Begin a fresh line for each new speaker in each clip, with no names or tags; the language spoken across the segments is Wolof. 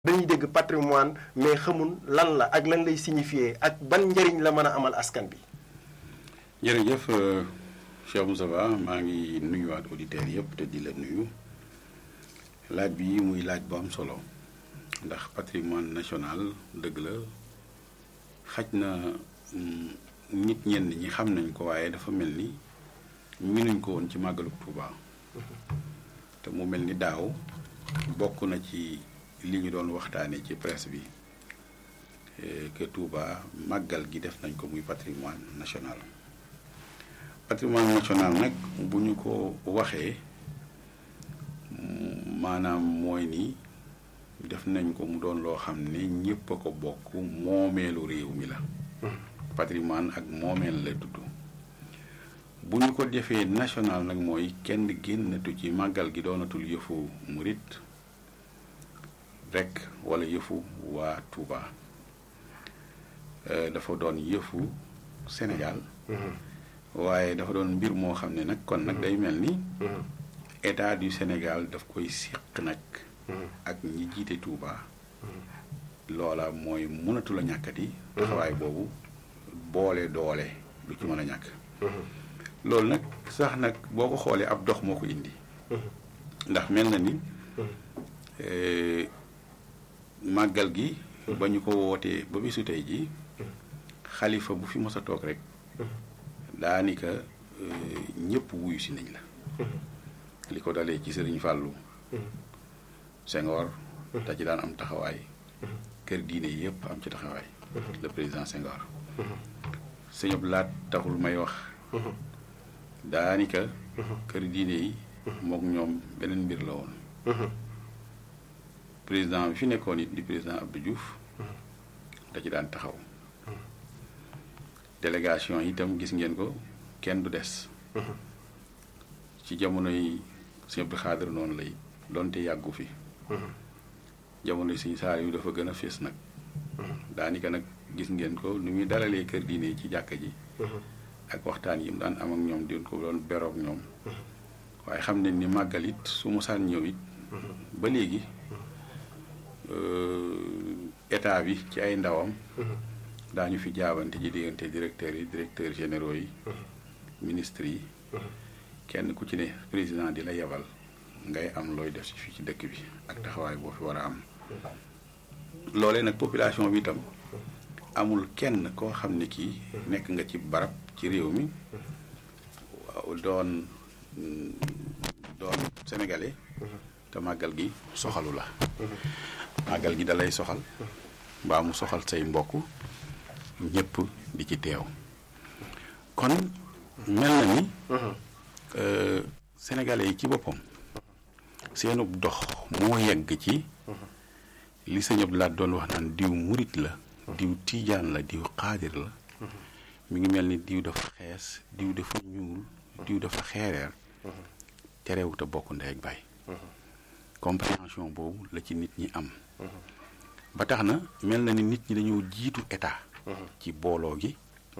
dañuy dégg patrimoine mais xamul lan la ak lan lay signifier ak ban njëriñ la mën a amal askan bi.
jërëjëf Cheikh Moustapha maa ngi nuyuwaat auditeurs yëpp te di la nuyu laaj bi muy laaj bu am solo ndax patrimoine national dëgg la xaj na nit ñenn ñi xam nañ ko waaye dafa mel ni miinuñ ko woon ci màggalu Touba te mu mel ni daaw bokk na ci li ñu doon waxtaanee ci presse bi que Touba màggal gi def nañ ko muy patrimoine national patrimoine national nag bu ñu ko waxee maanaam mooy ni def nañ ko mu doon loo xam ne ñépp a ko bokk moomeelu réew mi la patrimoine ak moomeel la tudd bu ñu ko defee national nag mooy kenn génnatu ci màggal gi doonatul yëfu murit rekk walla yëfu waa Touba dafa doon yëfu Sénégal waaye dafa doon mbir moo xam ne nag kon nag day mel ni état du Sénégal daf koy séq nag ak ñi jiite Touba loola mooy mënatu la ñàkkati taxawaay boobu boole doole lu ci mën a ñàkk loolu nag sax nag boo ko xoolee ab dox moo ko indi ndax mel na ni màggal gi ba ñu ko wootee ba bisu tey ji xalifa bu fi mos a toog rek daanika ñëpp wuyu si nañ la li ko dalee ci sëriñ Fàllu Senghor da ci daan am taxawaay kër diine yëpp am ci taxawaay le président Senghor sëñ Abdou Lahat taxul may wax daanika kër diine yi mook ñoom beneen mbir la woon président bi fi nekkoon it di président Abdou Diouf da ci daan taxaw délégation itam gis ngeen ko kenn du des ci jamonoy sëñ Abdou Xaadir noonu lay doonte yàggu fi jamonoy sëñ saar yu dafa gën a fees nag daanika nag gis ngeen ko nu muy dalalee kër diine ci jàkka ji ak waxtaan yi mu daan am ak ñoom di ko doon beroog ñoom waaye xam ne ni màggal it su mosaan ñëw it ba léegi état bi ci ay ndawam daañu fi jaabante ji diggante directeurs yi directeurs généraux yi ministres yi kenn ku ci ne président di la yebal ngay am looy def si fii ci dëkk bi ak taxawaay boo fi war a am loolee nag population bi itam amul kenn koo xam ne kii nekk nga ci barab ci réew mi waaw doon doon sénégalais te màggal gi soxalu la màggal gi dalay soxal mbaa mu soxal say mbokk ñëpp di ci teew kon mel na ni sénégalais yi ci boppam seenub dox moo yegg ci li sëñ Abdou Lahat doon wax naan diw murit la diw tiijaan la diw xaadir la mi ngi mel ni diw dafa xees diw dafa ñuul diw dafa xeereer terewut a bokk ndey ak baay compréhension boobu la ci nit ñi am ba tax na mel na ni nit ñi dañoo jiitu état ci booloo gi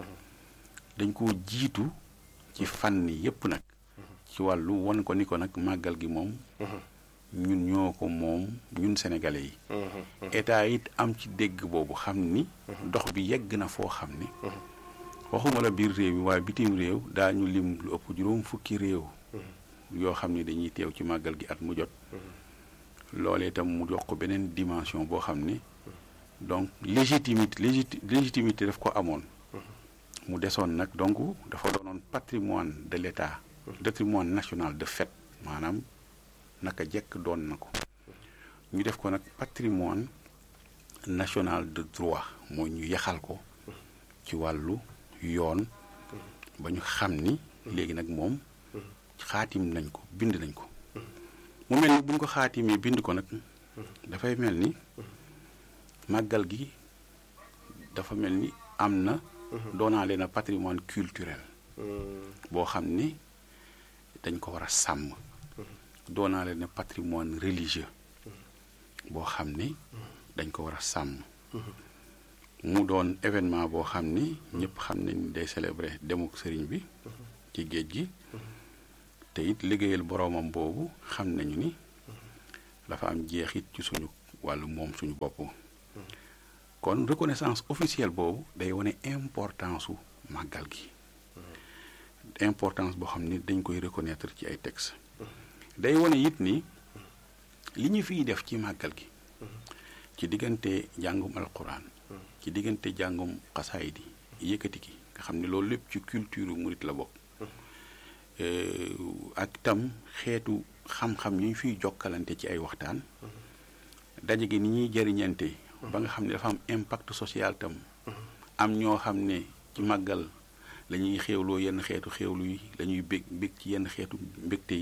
dañ koo jiitu ci fànn yépp nag ci wàllu won ko ni ko nag màggal gi moom ñun ñoo ko moom ñun sénégalais yi état it am ci dégg boobu xam ni dox bi yegg na foo xam ni waxuma la biir réew mi waaye bitim réew daañu lim lu ëpp juróom fukki réew yoo xam ni dañuy teew ci màggal gi at mu jot loolee itam mu jox ko beneen dimension boo xam ni donc légitimité légitimité daf ko amoon mu desoon nag donc dafa doonoon patrimoine de l'état patrimoine national de fait maanaam naka jekk doon na ko ñu def ko nag patrimoine national de droit mooy ñu yaxal ko ci wàllu yoon ba ñu xam ni léegi nag moom xaatim nañ ko bind nañ ko mu mel ni bu ñu ko xaatimee bind ko nag dafay mel ni màggal gi dafa mel ni am na doonaale na patrimoine culturel boo xam ni dañ ko war a sàmm doonaale na patrimoine religieux boo xam ni dañ ko war a sàmm mu doon événement boo xam ni ñëpp xam nañ ni day célébrer demuk sëriñ bi ci géej gi te it liggéeyal boroomam boobu xam nañu ni dafa am jeexit ci suñu wàllu moom suñu bopp kon reconnaissance officielle boobu day wane importance su màggal gi importance boo xam ni dañ koy reconnaître ci ay textes day wane it ni li ñu fiy def ci màggal gi ci diggante jàngum alquran ci diggante jàngum xasaayid yi yëkkati ki nga xam ne loolu lépp ci culture murit la bokk ak tam xeetu xam-xam yu ñu fiy jokkalante ci ay waxtaan daje gi ni ñuy jëriñante ba nga xam ne dafa am impact social tam am ñoo xam ne ci màggal la ñuy xéewloo yenn xeetu xéewlu yi la ñuy bég bég ci yenn xeetu mbégte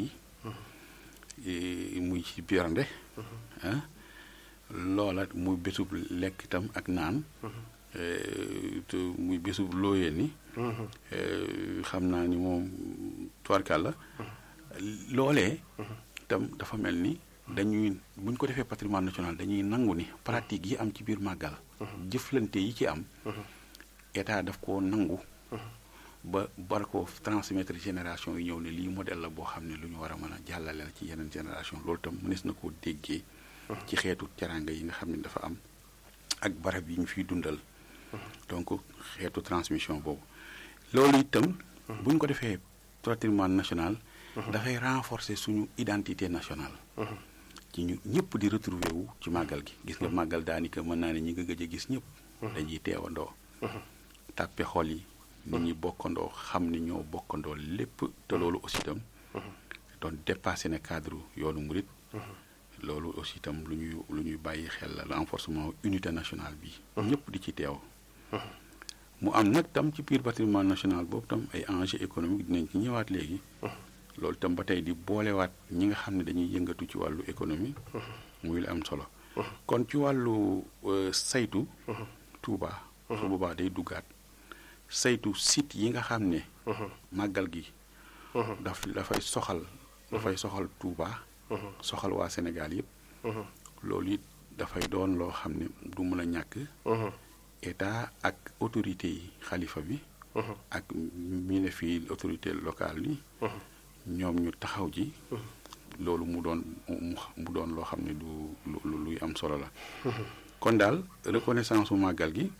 yi muy ci birande ah loola muy bésub lekk itam ak naan te muy bésub looyee ni xam naa ni moom tuwarkal la loolee itam dafa mel ni dañuy bu ñu ko defee patrimoine national dañuy nangu ni pratique yi am ci biir màggal jëflante yi ci am état daf koo nangu ba bar ko transmettre génération yi ñëw ne lii modèle la boo xam ne lu ñu war a mën a jàllale la ci yeneen génération loolu tam mënees na koo déggee ci xeetu teranga yi nga xam ne dafa am ak barab yi ñu fiy dundal donc xeetu transmission boobu loolu itam bu ñu ko defee patrimoine national dafay renforcer suñu identité nationale ci ñu ñëpp di retrouver wu ci màggal gi gis nga màggal daanaka mën naa ne ñi nga gëj a gis ñëpp dañuy teewandoo tàppe xol yi nit ñi bokkandoo xam ni ñoo bokkandoo lépp te loolu aussi itam doon dépassé na cadre yoonu murit loolu aussi itam lu ñuy lu ñuy bàyyi xel la renforcement unité nationale bi ñëpp di ci teew mu am nag tam ci biir patrimoine national boobu tam ay enjeux économique dinañ ci ñëwaat léegi loolu tam ba tey di boolewaat ñi nga xam ne dañuy yëngatu ci wàllu économie muy la am solo kon ci wàllu saytu Touba su boobaa day duggaat saytu site yi nga xam ne màggal gi daf dafay soxal dafay soxal Touba soxal waa Sénégal yëpp loolu it dafay doon loo xam ne du mën a ñàkk état ak autorité yi xalifa bi ak mi ne fii autorité locale yi ñoom ñu taxaw ji loolu mu doon mu doon loo xam ne du lu luy am solo la kon daal reconnaissance su màggal gi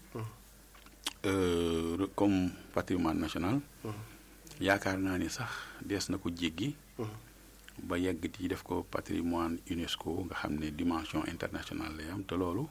comme patrimoine national yaakaar naa ni sax dees na ko jéggi ba yegg ci def ko patrimoine UNESCO nga xam ne dimension internationale lay am te loolu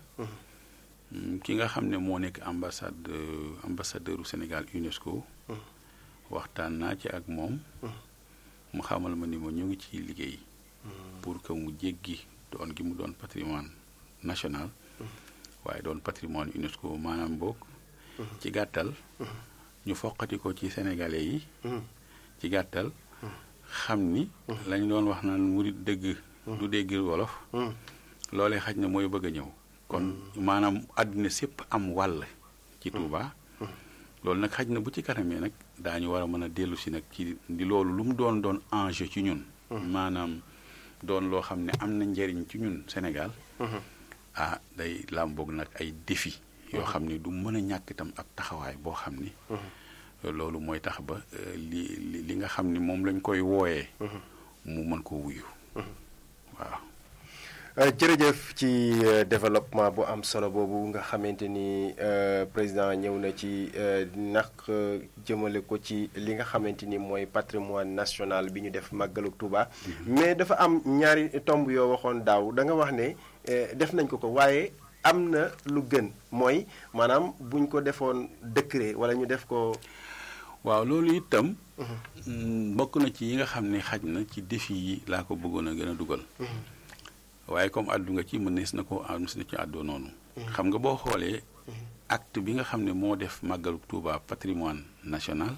ki nga xam ne moo nekk ambassade ambassadeur u Sénégal UNESCO waxtaan naa ci ak moom mu xamal ma ni ma ñu ngi ciy liggéey pour que mu jéggi doon gi mu doon patrimoine national waaye doon patrimoine UNESCO maanaam boog ci gàttal ñu foqati ko ci sénégalais yi ci gàttal xam ni lañ doon wax naan murit dëgg du dégg wolof loolee xaj na mooy bëgg a ñëw kon maanaam àdduna sépp am wàll ci Touba loolu nag xaj na bu ci kanamee nag daañu war a mën a dellu si nag ci di loolu lu mu doon doon enjeu ci ñun maanaam doon loo xam ne am na njëriñ ci ñun Sénégal ah day làmboog nag ay défi yoo xam ne du mën a ñàkk itam ab taxawaay boo xam ni loolu mooy tax ba li li nga xam ni moom lañ koy wooyee mu mën ko wuyu waaw
jërëjëf ci développement bu am solo boobu nga xamante ni président ñëw na ci nag jëmale ko ci li nga xamante ni mooy patrimoine national bi ñu def màggalu Touba. mais dafa am ñaari tomb yoo waxoon daaw da nga wax ne def nañ ko ko waaye am na lu gën mooy maanaam buñ ko defoon décret wala ñu def ko.
waaw loolu itam. bokk na ci yi nga xam ne xaj na ci défi yi laa ko bëggoon a gën a dugal. waaye comme àddu nga ci mënees na ko mënees na ci àddoo noonu. xam nga boo xoolee. acte bi nga xam ne moo def màggalu Touba patrimoine national.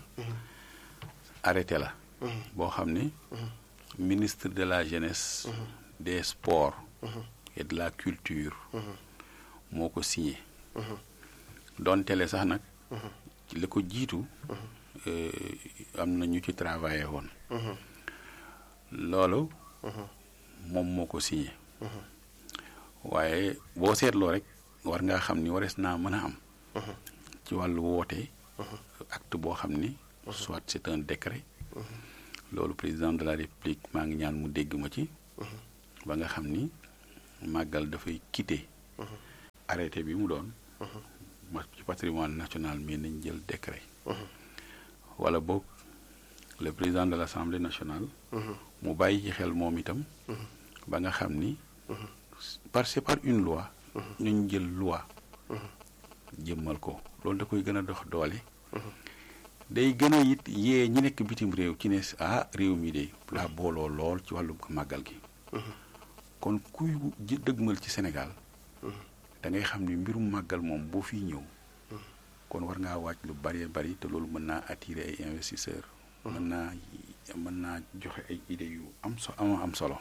arrêté la. boo xam ne. ministre de la jeunesse. des sports. et de la culture. moo ko signé. doon tele sax nag. la ko jiitu. am na ñu ci travaillé woon. loolu. moom moo ko signé. waaye boo seetloo rek war ngaa xam ni warees naa mën a am. ci wàllu woote. acte boo xam ni. soit c'est un décret. loolu président de la république maa ngi ñaan mu dégg ma ci. ba nga xam ni màggal dafay quitter arrêté bi mu doon ma ci patrimoine national mais nañ jël décret wala boog le président de l'Assemblée nationale mu bàyyi ci xel moom itam ba nga xam ni par c'est par une loi ñu jël loi jëmmal ko loolu da koy gën a dox doole day gën a it yee ñi nekk bitim réew ci ne ah réew mi de laa booloo lool ci wàllu màggal gi kon kuy dëgmal ci Sénégal da ngay xam ni mbirum màggal moom boo fiy ñëw kon war ngaa waaj lu bari bari te loolu mën naa attirer ay investisseurs mën naa mën naa joxe ay idées yu am so am am solo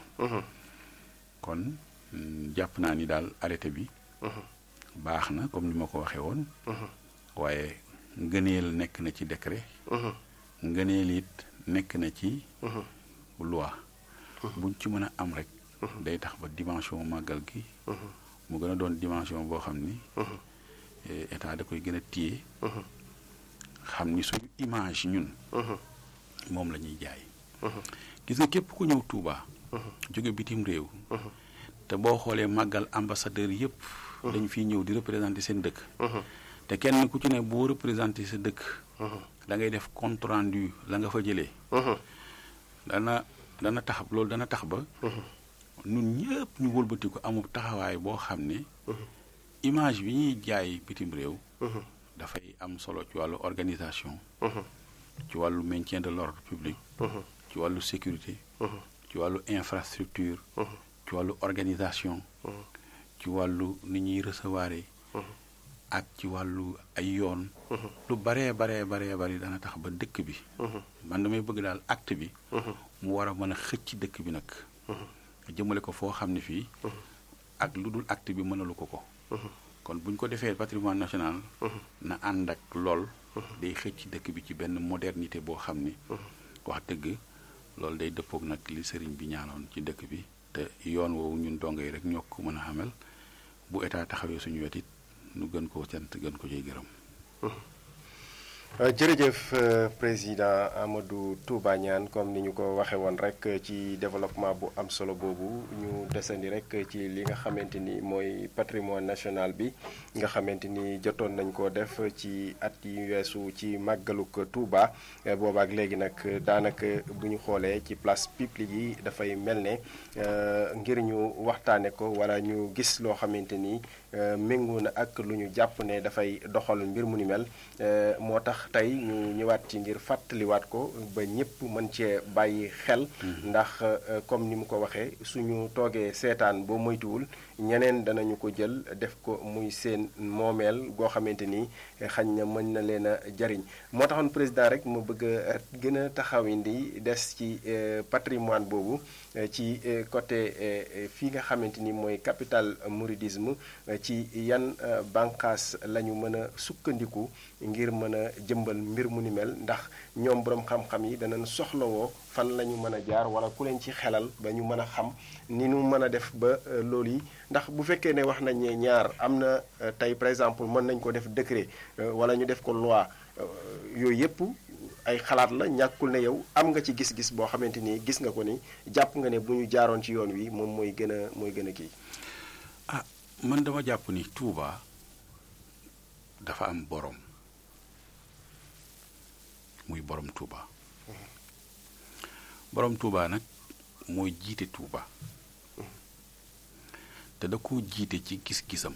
kon jàpp naa ni daal arrêté bi baax na comme ni ma ko waxee woon waaye ngëneel nekk na ci décret ngëneel it nekk na ci loi buñ ci mën a am rek day tax ba dimension màggal gi mu gën a doon dimension boo xam ni état da koy gën a téye xam ni suñu image ñun moom la ñuy jaay gis nga képp ku ñëw Touba jóge bitim réew te boo xoolee màggal ambassadeur yëpp dañu fiy ñëw di représenter seen dëkk te kenn ku ci ne boo représenter sa dëkk da ngay def compte rendu la nga fa jëlee dana dana tax loolu dana tax ba ñun ñëpp ñu wëlbati ko amul taxawaay boo xam ne image bi ñuy jaay bitim réew dafay am solo ci wàllu organisation ci wàllu maintien de l'ordre public ci wàllu sécurité ci wàllu infrastructure ci wàllu organisation ci wàllu ni ñuy recevoir ak ci wàllu ay yoon lu baree baree baree bari dana tax ba dëkk bi man damay bëgg daal acte bi mu war a mën a xëcc dëkk bi nag jëmale ko foo xam ne fii ak lu dul acte bi mënalu ko ko kon bu ñu ko defee patrimoine national na ànd ak lool day xëcc dëkk bi ci benn modernité boo xam ni wax dëgg loolu day dëppoog nag li sëriñ bi ñaanoon ci dëkk bi te yoon woowu ñun dongo yi rek ñoo ko mën a xamal bu état taxawee suñu wetit nu gën koo cant gën ko ciy gërëm
jërëjëf président Amadou Touba Niane comme ni ñu ko waxee woon rek ci développement bu am solo boobu ñu desandi rek ci li nga xamante ni mooy patrimoine national bi nga xamante ni jotoon nañ ko def ci at yi weesu ci màggaluk Touba boobaak léegi nag daanaka bu ñu xoolee ci place publique yi dafay mel ne ngir ñu waxtaane ko wala ñu gis loo xamante ni méngoo na ak lu ñu jàpp ne dafay doxal mbir mu ni mel moo tax tey ñu ñëwaat ci ngir fàttaliwaat ko ba ñëpp mën cee bàyyi xel ndax comme ni mu ko waxee suñu toogee seetaan boo moytuwul ñeneen danañu ko jël def ko muy seen moomeel goo xamante ni xañ na mën na leen a jariñ moo taxoon président rek mu bëgg a gën a taxawindi des ci patrimoine boobu ci côté fii nga xamante ni mooy capital mouridisme ci yan bànqaas la ñu mën a sukkandiku ngir mën a jëmbal mbir mu ni mel ndax ñoom boroom xam-xam yi danañ soxlawoo fan la ñu mën a jaar wala ku leen ci xelal ba ñu mën a xam ni ñu mën a def ba loolu yi ndax bu fekkee ne wax nañ ne ñaar am na tey par exemple mën nañ ko def décret wala ñu def ko loi yooyu yëpp ay xalaat la ñàkkul ne yow am nga ci gis-gis boo xamante ni gis nga ko ni jàpp nga ne bu ñu jaaroon ci yoon wi moom mooy gën a mooy gën a kii.
ah man dama jàpp ni Touba dafa am borom muy borom Touba borom Touba nag mooy jiite Touba te da koo jiite ci gis-gisam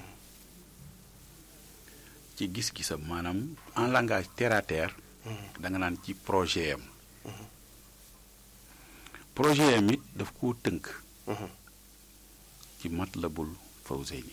ci gis-gisam maanaam en langage terre à terre. da nga naan ci projet am projet am it daf koo tënk ci Matlabul Fawzayni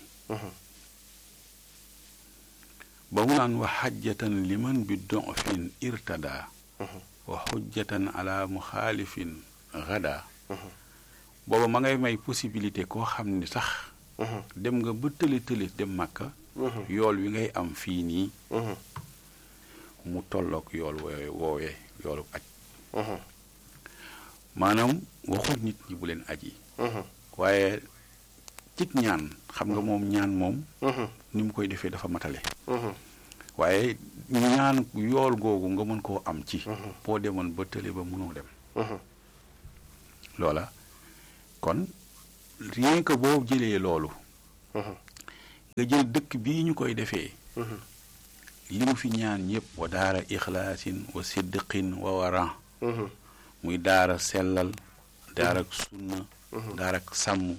ba mu naan wa xajjatan liman bi dofin irtada wa xujjatan ala muxaalifin gada booba ma ngay may possibilité koo xam ni sax dem nga ba tëli tëli dem màkka yool wi ngay am fii nii mu tolloog yool woowe woowee yoolu aj maanaam waxul nit ñi bu leen aji waaye cig ñaan xam nga moom ñaan moom ni mu koy defee dafa matale waaye ñaan yool googu nga mën koo am ci boo demoon ba tële ba mënoo dem loola kon rien que boo jëlee loolu nga jël dëkk bii ñu koy defee li mu fi ñaan ñëpp wa daara ixlaasin wa siddiqin wa waran muy daara sellal daara ak sunna daara ak sàmm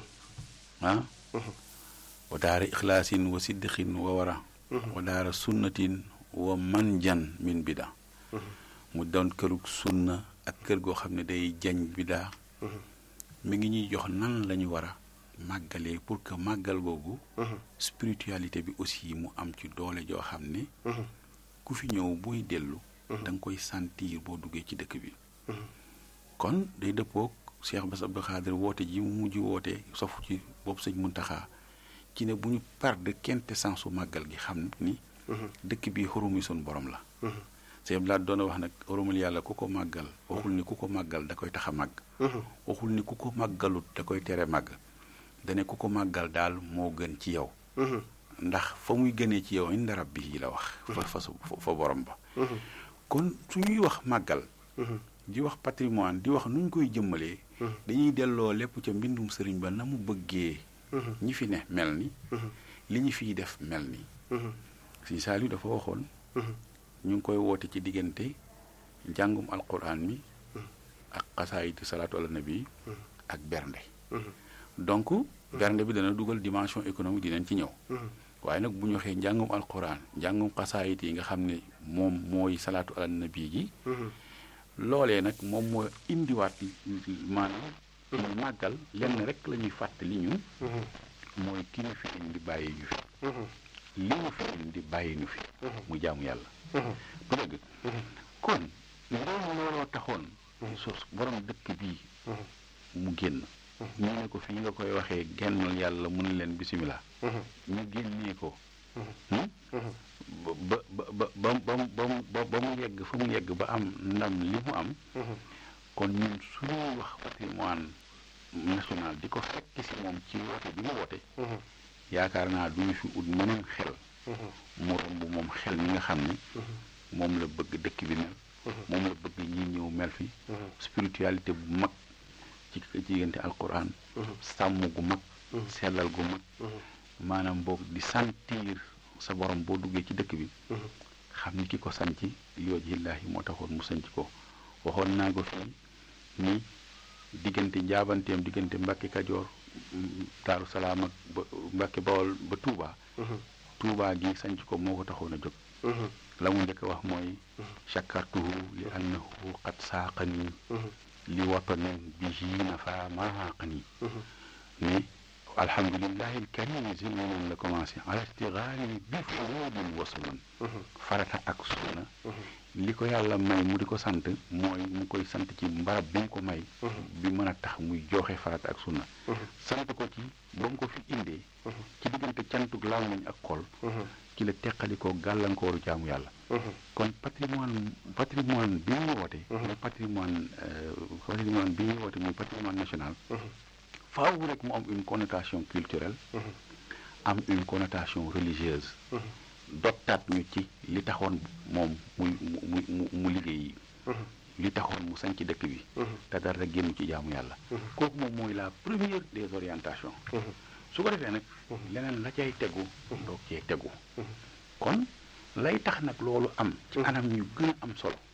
ah wa daara ixlaasin wa siddiqin wa waran wa daara sunnatin wa manjan min bida mu doon kërug sunna ak kër goo xam ne day jañ bidaa mi ngi ñuy jox nan la ñu war a màggalee pour que màggal googu spiritualité bi aussi mu am ci doole joo xam ne ku fi ñëw booy dellu da nga koy sentir boo duggee ci dëkk bi kon day dëppoog Cheikh Bass Abdou Khadre woote ji mu mujj woote sofu ci bopp sëñ Muntaxa ci ne bu ñu perdre quintessence su màggal gi xam ni dëkk bi xurumi suñ borom la sëñ Blaat doon wax nag xurumul yàlla ku ko màggal waxul ni ku ko màggal da koy tax a màgg waxul ni ku ko màggalut da koy tere màgg dane ku ko màggal daal moo gën ci yow ndax fa muy gënee ci yow inda rabbi la wax fa fa fa borom ba kon su ñuy wax màggal di wax patrimoine di wax nu ñu koy jëmmalee dañuy delloo lépp ca mbindum sëriñ ba na mu bëggee ñi fi ne mel ni li ñu fiy def mel ni si Saliou dafa waxoon ñu ngi koy woote ci diggante njàngum alquran mi ak xasaayiti salaatu ala nabi ak bernde donc bernde bi dana dugal dimension économique dinañ ci ñëw waaye nag bu ñu waxee njàngum alquran njàngum xasaayit yi nga xam ne moom mooy salaatu ala nabi gi loolee nag moom moo indiwaat maanaam ñu màggal lenn rek la ñuy fàttali ñun mooy ki ñu fi indi bàyyi ñu fi li ñu fi indi bàyyi ñu fi mu jaamu yàlla bu dëgg kon loolu looloo taxoon sos borom dëkk bii mu génn ñu ne ko fii nga koy waxee gennal yàlla mu ne leen bisimilah ñu génnee ko ba ba ba ba ba ba mu yegg fa mu yegg ba am ndam li mu am kon ñun suñuy wax patrimoine national di ko fekk si moom ci woote bi mu woote yaakaar naa duñu fi ut meneen xel mu romb moom xel mi nga xam ne moom la bëgg dëkk bi mel moom la bëgg ñi ñëw mel fi spiritualité bu mag ci diggante alquran sàmm gu mag sellal gu mag maanaam boog di sentir sa borom boo duggee ci dëkk bi xam ni ki ko sanc liwajhillaahi moo taxoon mu sanc ko waxoon naa ko fii ni diggante njaabanteem diggante Mbàkke Kajoor Daaru Salaam ak ba Mbàkke Bawol ba Touba Touba gi sanc ko moo ko taxoon a jóg la mu njëkk a wax mooy chakartuhu li annahu qad saaqani li watanin bihi nafa maaqani mais alhamdulillahi alkarimi zilmonoon la commencé ala istigaali bi furudin wa sunan farata ak sunna li ko yàlla may mu di ko sant mooy mu koy sant ci mbarab bi mu ko may bi mën a tax muy joxe farata ak sunna sant ko ci ba mu ko fi indee ci diggante cantug làmmiñ ak xol ci la teqalikoo gàllankooru jaamu yàlla kon patrimoine patrimoine bi ñu woote muy patrimoine patrimoine bi ñu woote muy patrimoine national faaw rek mu am une connotation culturelle am une connotation religieuse dottaat ñu ci li taxoon moom muy mu mu mu liggéey li taxoon mu sañ ci dëkk bi te dara génn ci jaamu yàlla kooku moom mooy la première des orientations su ko defee nag leneen la cay tegu doog cee tegu kon lay tax nag loolu am ci anam ñu gën a am solo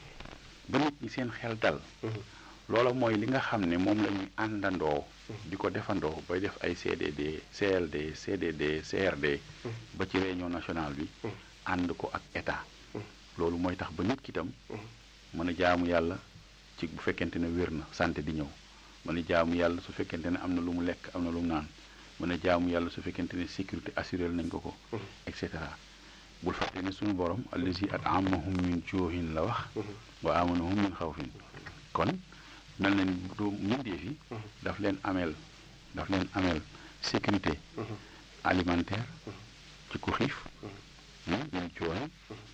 ba nit ñi seen xel dal loola mooy li nga xam ne moom la ñuy àndandoo di ko defandoo bay def ay CDD CLD CDD CRD ba ci réunion nationale bi ànd ko ak état loolu mooy tax ba nit ki itam mën a jaamu yàlla ci bu fekkente ne wér na santé di ñëw mën a jaamu yàlla su fekkente ne am na lu mu lekk am na lu mu naan mën a jaamu yàlla su fekkente ne sécurité assuré nañ ko ko et cetera bul fàtte ne suñu borom allazi at'amahum min juuhin la wax wa amanahum min xawfin kon mel na ni du mbindeef yi daf leen ameel daf leen ameel sécurité alimentaire ci ku xiif min juuhin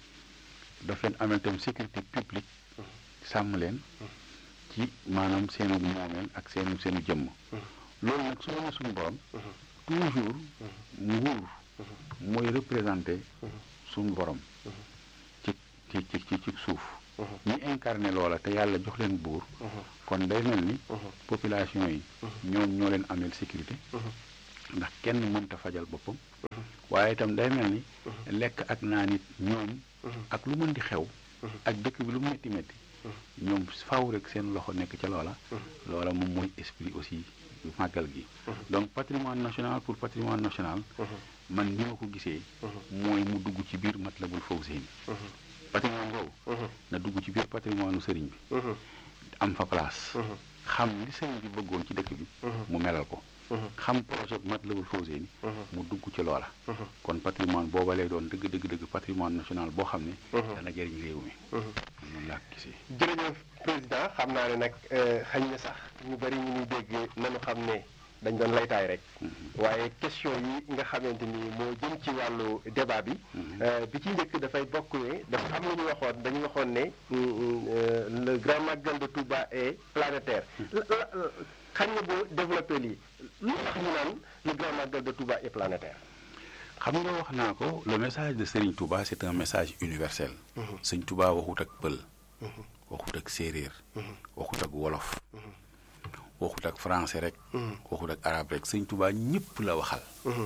daf leen ameel tam sécurité publique sàmm leen ci maanaam seenu moomeel ak seenu seenu jëmm loolu nag su ma suñu borom toujours nguur mooy représenté suñu borom ci ci ci ci suuf ñi incarné loola te yàlla jox leen buur kon day mel ni population yi ñoom ñoo leen ameel sécurité ndax kenn mënta fajal boppam waaye itam day mel ni lekk ak naa nit ñoom ak lu mën di xew ak dëkk bi lu metti metti ñoom faw rek seen loxo nekk ca loola loola moom mooy esprit aussi màggal gi donc patrimoine national pour patrimoine national man ni ma ko gisee mooy mu dugg ci biir Matlabul Fawzeyni patrimoine boobu na dugg ci biir patrimoine u sëriñ bi am fa place xam li sëriñ bi bëggoon ci dëkk bi mu melal ko xam projet bu Matlabul Fawzeyni mu dugg ci loola kon patrimoine booba lay doon dëgg dëgg dëgg patrimoine national boo xam ne dana jëriñ réew mi noonu laa ko gisee
jërëjëf président xam naa ne nag xañ na sax ñu bari ñu ñuy dégg nañu xam ne dañ doon laytaay rek waaye question yi nga xamante ni moo jëm ci wàllu débat bi bi ci njëkk dafay bokk ne dafa am lu ñu waxoon dañu waxoon ne le grand magal de Touba est planétaire xañ na boo développé lii lu tax ñu naan le grand magal de Touba est planétaire
xam nga wax naa ko le message de Serigne Touba c'est un message universel Serigne Touba waxut ak pël waxut ak séeréer waxut ak wolof waxut ak français rek waxut ak arabe rek Serigne Touba ñëpp la waxal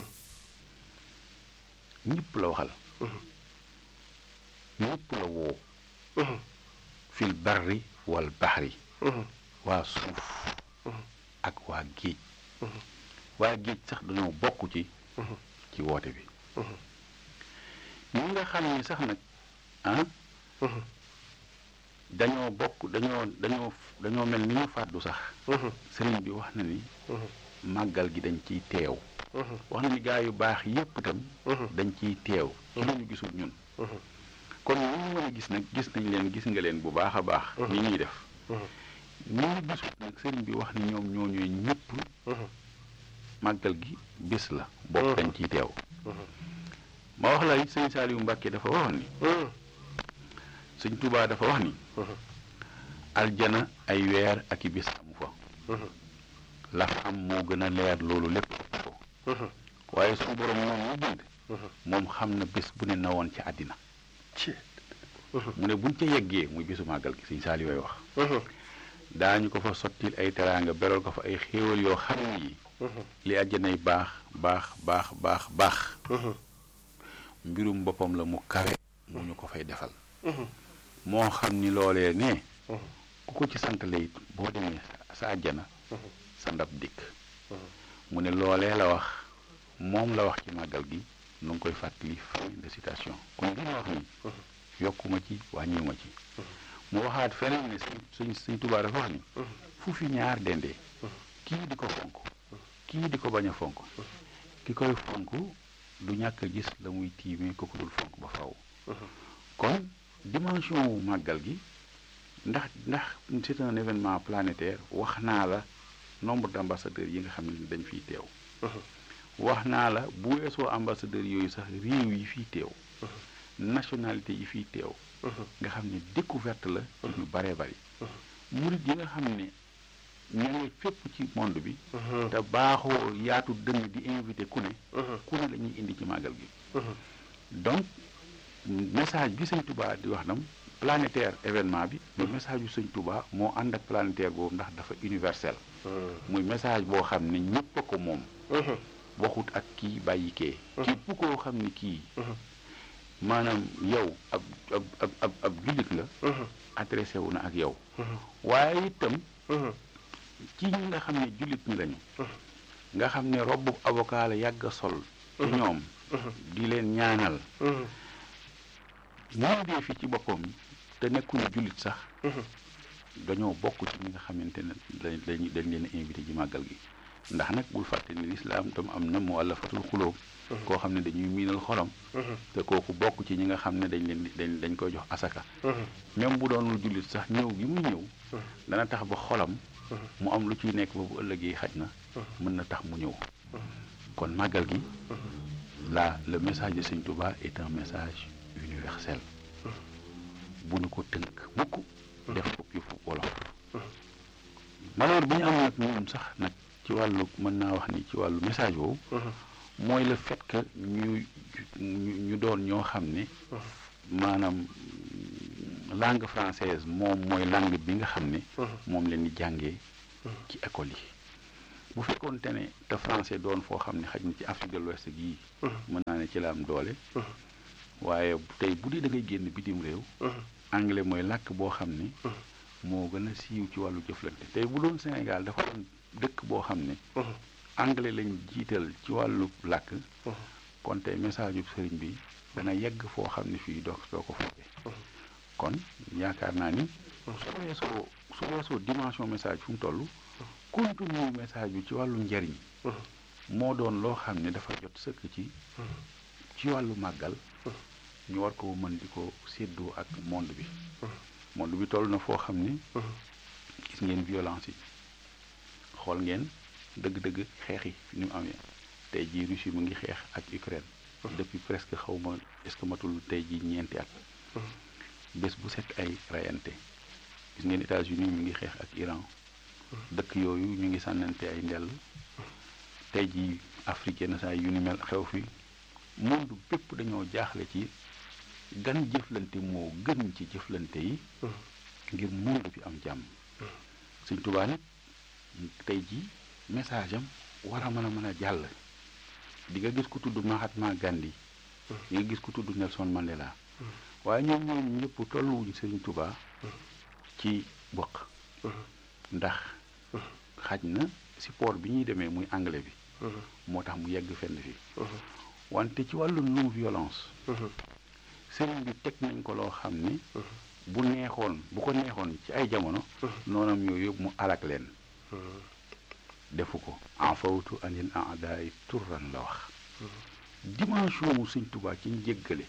ñëpp la waxal ñëpp la woo fil barri wal baxri waa suuf ak waa géej waa géej sax dañoo bokk ci ci woote bi ñi nga xam ni sax nag ah dañoo bokk dañoo dañoo dañoo mel ni ñu fàddu sax sëriñ bi wax na ni màggal gi dañ ciy teew wax na ni gaa yu baax yépp itam dañ ciy teew ci lañu gisul ñun kon ñu ñu mën a gis nag gis nañ leen gis nga leen bu baax a baax ni ñuy def ñi ñu gisul nag sëriñ bi wax ni ñoom ñoo ñooy ñëpp màggal gi bis la bokk dañ ciy teew ma wax la sëñ Saaliwu Mbàkke dafa waxoon ni sëñ Tuubaa dafa wax ni aljana ay weer ak i bis amu fa la fa am moo gën a leer loolu lépp ko waaye suñu borom moom mu bind moom xam na bés bu ne na woon ci àddina mu ne buñ ca yeggee muy bisu màggal gi sëñ Saaliw way wax daañu ko fa sottil ay teraanga beral ko fa ay xéewal yoo xam ne yi li àjjanay baax baax baax baax baax mbirum boppam la mu kawe mu ñu ko fay defal moo xam ni loolee ne ku ko ci santale it boo demee sa àjjana sa ndab dikk mu ne loolee la wax moom la wax ci màggal gi nu ngi koy fàttali fin de citation kon li ma wax ni yokkuma ci wàññiwuma ci mu waxaat feneen ne suñ suñ Tuubaa dafa wax ni fu fi ñaar dendee kii di ko fonk kii di ko bañ a fonk ki koy fonk du ñàkk a gis la muy tiimee ko ko dul fonk ba faw kon dimension wu màggal gi ndax ndax c'est un événement planétaire wax naa la nombre d'ambassadeurs yi nga xam ne dañ fiy teew wax naa la bu weesoo ambassadeurs yooyu sax réew yi fiy teew nationalité yi fiy teew nga xam ne découverte la ci ñu baree bari murit yi nga xam ne ña ngi fépp ci monde bi te baaxoo yaatu dënn di invité ku ne ku ne la ñuy indi ci màggal gi donc message bi sëñ Touba di wax nam planétaire événement bi mais message yu sëñ Touba moo ànd ak planétaire boobu ndax dafa universel muy message boo xam ne ñëpp a ko moom waxut ak kii bàyyi kee képp koo xam ne kii maanaam yow ab ab ab ab ab jullit la adressé wu na ak yow waaye itam ci ñi nga xam ne jullit ñi lañu nga xam ne robbu avocat la yàgg a sol ci ñoom di leen ñaanal moo dee fi ci boppam te nekkuñu jullit sax dañoo bokk ci ñi nga xamante ne dañ dañ dañ leen invité ci màggal gi ndax nag bul fàtte ni lislaam tam am na mu àllafatul xulóob koo xam ne dañuy miinal xolam te kooku bokk ci ñi nga xam ne dañ leen dañ dañ koy jox asaka même bu doonul jullit sax ñëw gi muy ñëw dana tax ba xolam mu am lu ciy nekk ba bu ëllëgee xaj na mën na tax mu ñëw kon màggal gi la le message de Sëñ Touba est un message universel bu ñu ko tënk mukk def ko yëfu wolof malheur bi ñu am nag ñoom sax nag ci wàllu mën naa wax ni ci wàllu message boobu mooy le fait que ñu ñu doon ñoo xam ne maanaam langue française moom mooy langue bi nga xam ne moom leen di jàngee ci école yi bu fekkoonte ne te français doon foo xam ne xaj na ci Afrique de l'Ouest gii mën naa ne ci la am doole waaye tey bu dee da ngay génn bitim réew anglais mooy làkk boo xam ne moo gën a siiw ci wàllu jëflante tey bu doon Sénégal dafa doon dëkk boo xam ne anglais lañ jiital ci wàllu làkk kon tey message yu sëriñ bi dana yegg foo xam ne fii doo doo ko fekkee kon yaakaar naa ni su weesoo su weesoo dimension message fu mu toll contenu message bi ci wàllu njariñ moo doon loo xam ne dafa jot sëkk ci ci wàllu màggal ñu war ko mën di ko séddoo ak monde bi monde bi toll na foo xam ne gis ngeen violence yi xool ngeen dëgg-dëgg xeex yi ni mu amee tey jii Russie mu ngi xeex ak Ukraine depuis presque xaw ma est-ce que matul tey jii ñeenti at bés bu set ay rayante gis ngeen États-Unis mu ngi xeex ak Iran dëkk yooyu ñu ngi sànnante ay ndell tey jii Afrique yenn saa yu ni mel xew fi monde bépp dañoo jaaxle ci gan jëflante moo gën ci jëflante yi ngir monde bi am jàmm Sëñ Tuubaa nag tey jii message am war a mën a mën a jàll di nga gis ku tudd Mahatma Gandhi di nga gis ku tudd Nelson Mandela waaye ñoom ñooñu ñëpp tolluwuñu Sëriñ Tuubaa ci bokk ndax xaj na support bi ñuy demee muy anglais bi moo tax mu yegg fenn fi wante ci wàllu non violence sëriñ bi teg nañ ko loo xam ni bu neexoon bu ko neexoon ci ay jamono noonam yooyu yëpp mu alak leen defu ko en fawtu anil aadaay turran la wax dimension mu sëñ Tuubaa ci njéggale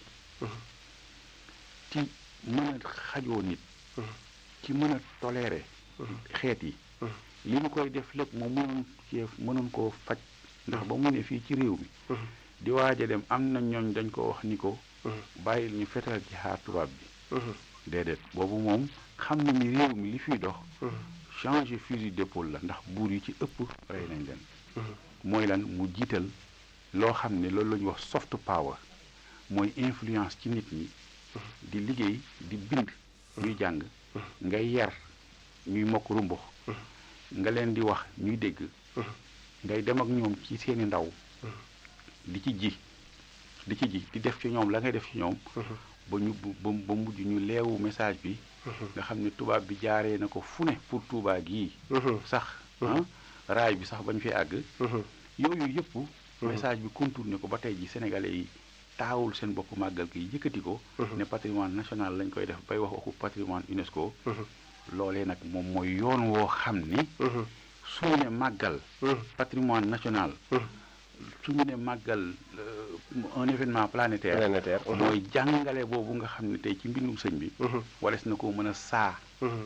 ci mën a xajoo nit ci mën a toléré xeet yi li mu koy def lépp moom mënoon cee mënoon koo faj ndax ba mu ne fii ci réew mi di waaj a dem am na ñooñ dañ ko wax ni ko bàyyil ñu fetal ci xaar tubaab bi déedéet boobu moom xam na ni réew mi li fiy dox changer fusil d'épaule la ndax buur yi ci ëpp rey nañ leen mooy lan mu jiital loo xam ne loolu la ñuy wax soft power mooy influence ci nit ñi di liggéey di bind ñuy jàng ngay yar ñuy mokk rumbux nga leen di wax ñuy dégg ngay dem ak ñoom ci seeni ndaw di ci ji di ci ji di def ci ñoom la ngay def ci ñoom ba ñu ba ba mujj ñu leewu message bi nga xam ne tubaab bi jaaree na ko fu ne pour Tuubaa gii sax raay bi sax bañ fi àgg yooyu yëpp message bi contourné ko ba tey ji sénégalais yi taawul seen bopp màggal gi yëkkati ko ne patrimoine national lañ koy def bay wax waxu patrimoine UNESCO loolee nag moom mooy yoon woo xam ni suñu ne màggal patrimoine national suñu ne màggal un événement planétaire
planétaire
mooy jàngale boobu nga xam ne tey ci mbindum sëñ bi wales na ko mën a saa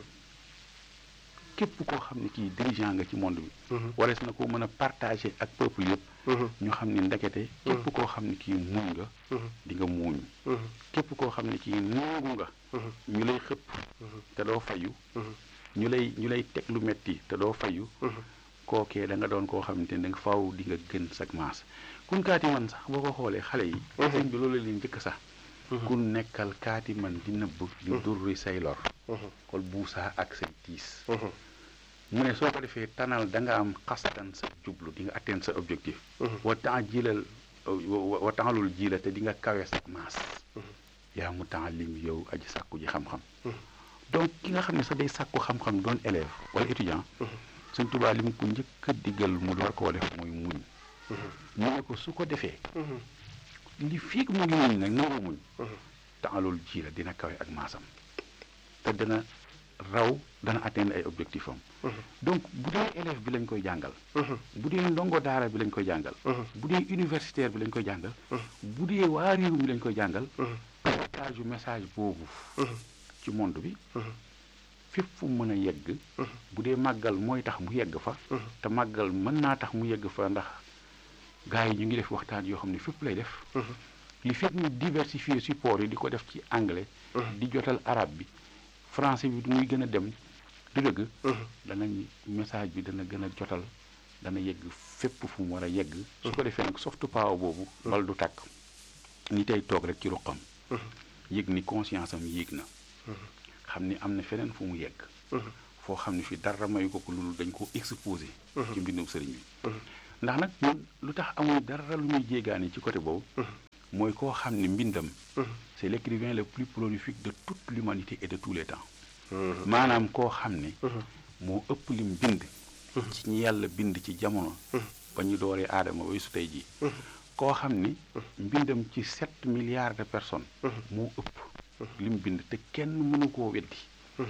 képp koo xam ne kii dirigeant nga ci monde bi wales na ko mën a partager ak peuple yëpp ñu xam ne ndekete képp koo xam ne kii muñ nga di nga muuñ képp koo xam ne kii nangu nga ñu lay xëpp te doo fayu ñu lay ñu lay teg lu metti te doo fayu kookee da nga doon koo xamante ne da nga faaw di nga gën sag maas kun kaati man sax boo ko xoolee xale yi sëñ bi loolu leen njëkk sax ku nekkal kaati man di nëbb di durri say lor kol buusaa ak say tiis mu ne soo ko defee tanal da nga am xastan sa jublu di nga atteindre sa objectif wa temps jilal wa tempslul jila te di nga kawe sag maas yaa mu temps lim yow aji sàkku ji xam-xam donc ki nga xam ne sax day sàkku xam-xam doon élève wala étudiant sëñ Tuubaa li mu ko njëkk a diggal mu door koo def mooy muñ mu ne ko su ko defee li fii mu ngi muñ nag nangoo muñ tempslul jila dina kawe ak maasam te dana raw dana atteindre ay objectif am donc bu dee élève bi lañ koy jàngal bu dee ndongo daara bi lañ koy jàngal bu dee universitaire bi lañ koy jàngal bu dee waa réew mi lañ koy jàngal partage yu message boobu ci monde bi fépp fu mu mën a yegg bu dee màggal mooy tax mu yegg fa te màggal mën naa tax mu yegg fa ndax gars yi ñu ngi def waxtaan yoo xam ne fépp lay def li fekk ñu diversifier support yi di ko def ci anglais di jotal arabe bi français bi muy gën a dem du dëgg danañ message bi dana gën a jotal dana yegg fépp fu mu war a yegg su ko defee nag soft power boobu bal du tàkk ni tey toog rek ci ruqam yëg ni conscience am yéeg na xam ni am na feneen fu mu yegg foo xam ne fi dara mayu ko ko loolu dañ ko exposé ci mbindum sëriñ bi ndax nag ñun lu tax amul dara lu muy jéegaane ci côté boobu mooy koo xam ne mbindam c'est l'écrivain le plus prolifique de toute l'humanité et de tous les temps maanaam koo xam ne moo ëpp lim bind ci ñi yàlla bind ci jamono ba ñu dooree aadama ba su tey jii koo xam ni mbindam ci sept milliards de personnes moo ëpp lim bind te kenn mënu koo weddi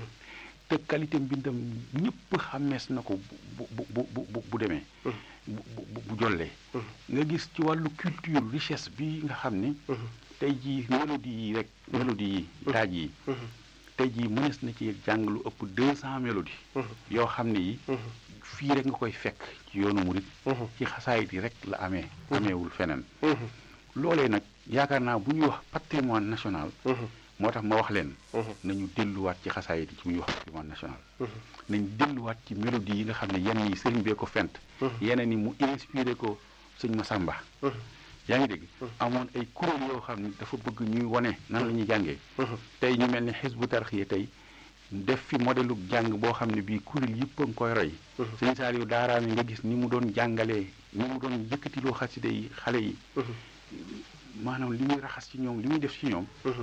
te qualité mbindam ñëpp xàmmees na ko bu bu bu bu bu demee bu bu bu jollee nga gis ci wàllu culture richesse bi nga xam ni tey jii mélodie yi rek mélodie yi taaj yi tey jii mënees na ci jàng lu ëpp deux cent mélodie yoo xam ne yi fii rek nga koy fekk ci yoonu murit ci xasaayit yi rek la amee ameewul feneen loolee nag yaakaar naa bu ñuy wax patrimoine national moo tax ma wax leen nañu delluwaat ci xasaayit yi ci bu ñuy wax patrimoine national nañ delluwaat ci mélodie yi nga xam ne yenn yi sëriñ bee ko fent yeneen yi mu inspiré ko sëñ Masamba yaa ngi dégg amoon ay kuréel yoo xam ne dafa bëgg ñuy wane nan la ñuy jàngee tey ñu mel ni xisbu tarxiya tey def fi modèle jàng boo xam ne bii kuréel yëpp a ngi koy roy sëñ Saaliw daaraami nga gis ni mu doon jàngalee ni mu doon yëkkatiloo xaside yi xale yi maanaam li muy raxas ci ñoom li muy def ci ñoom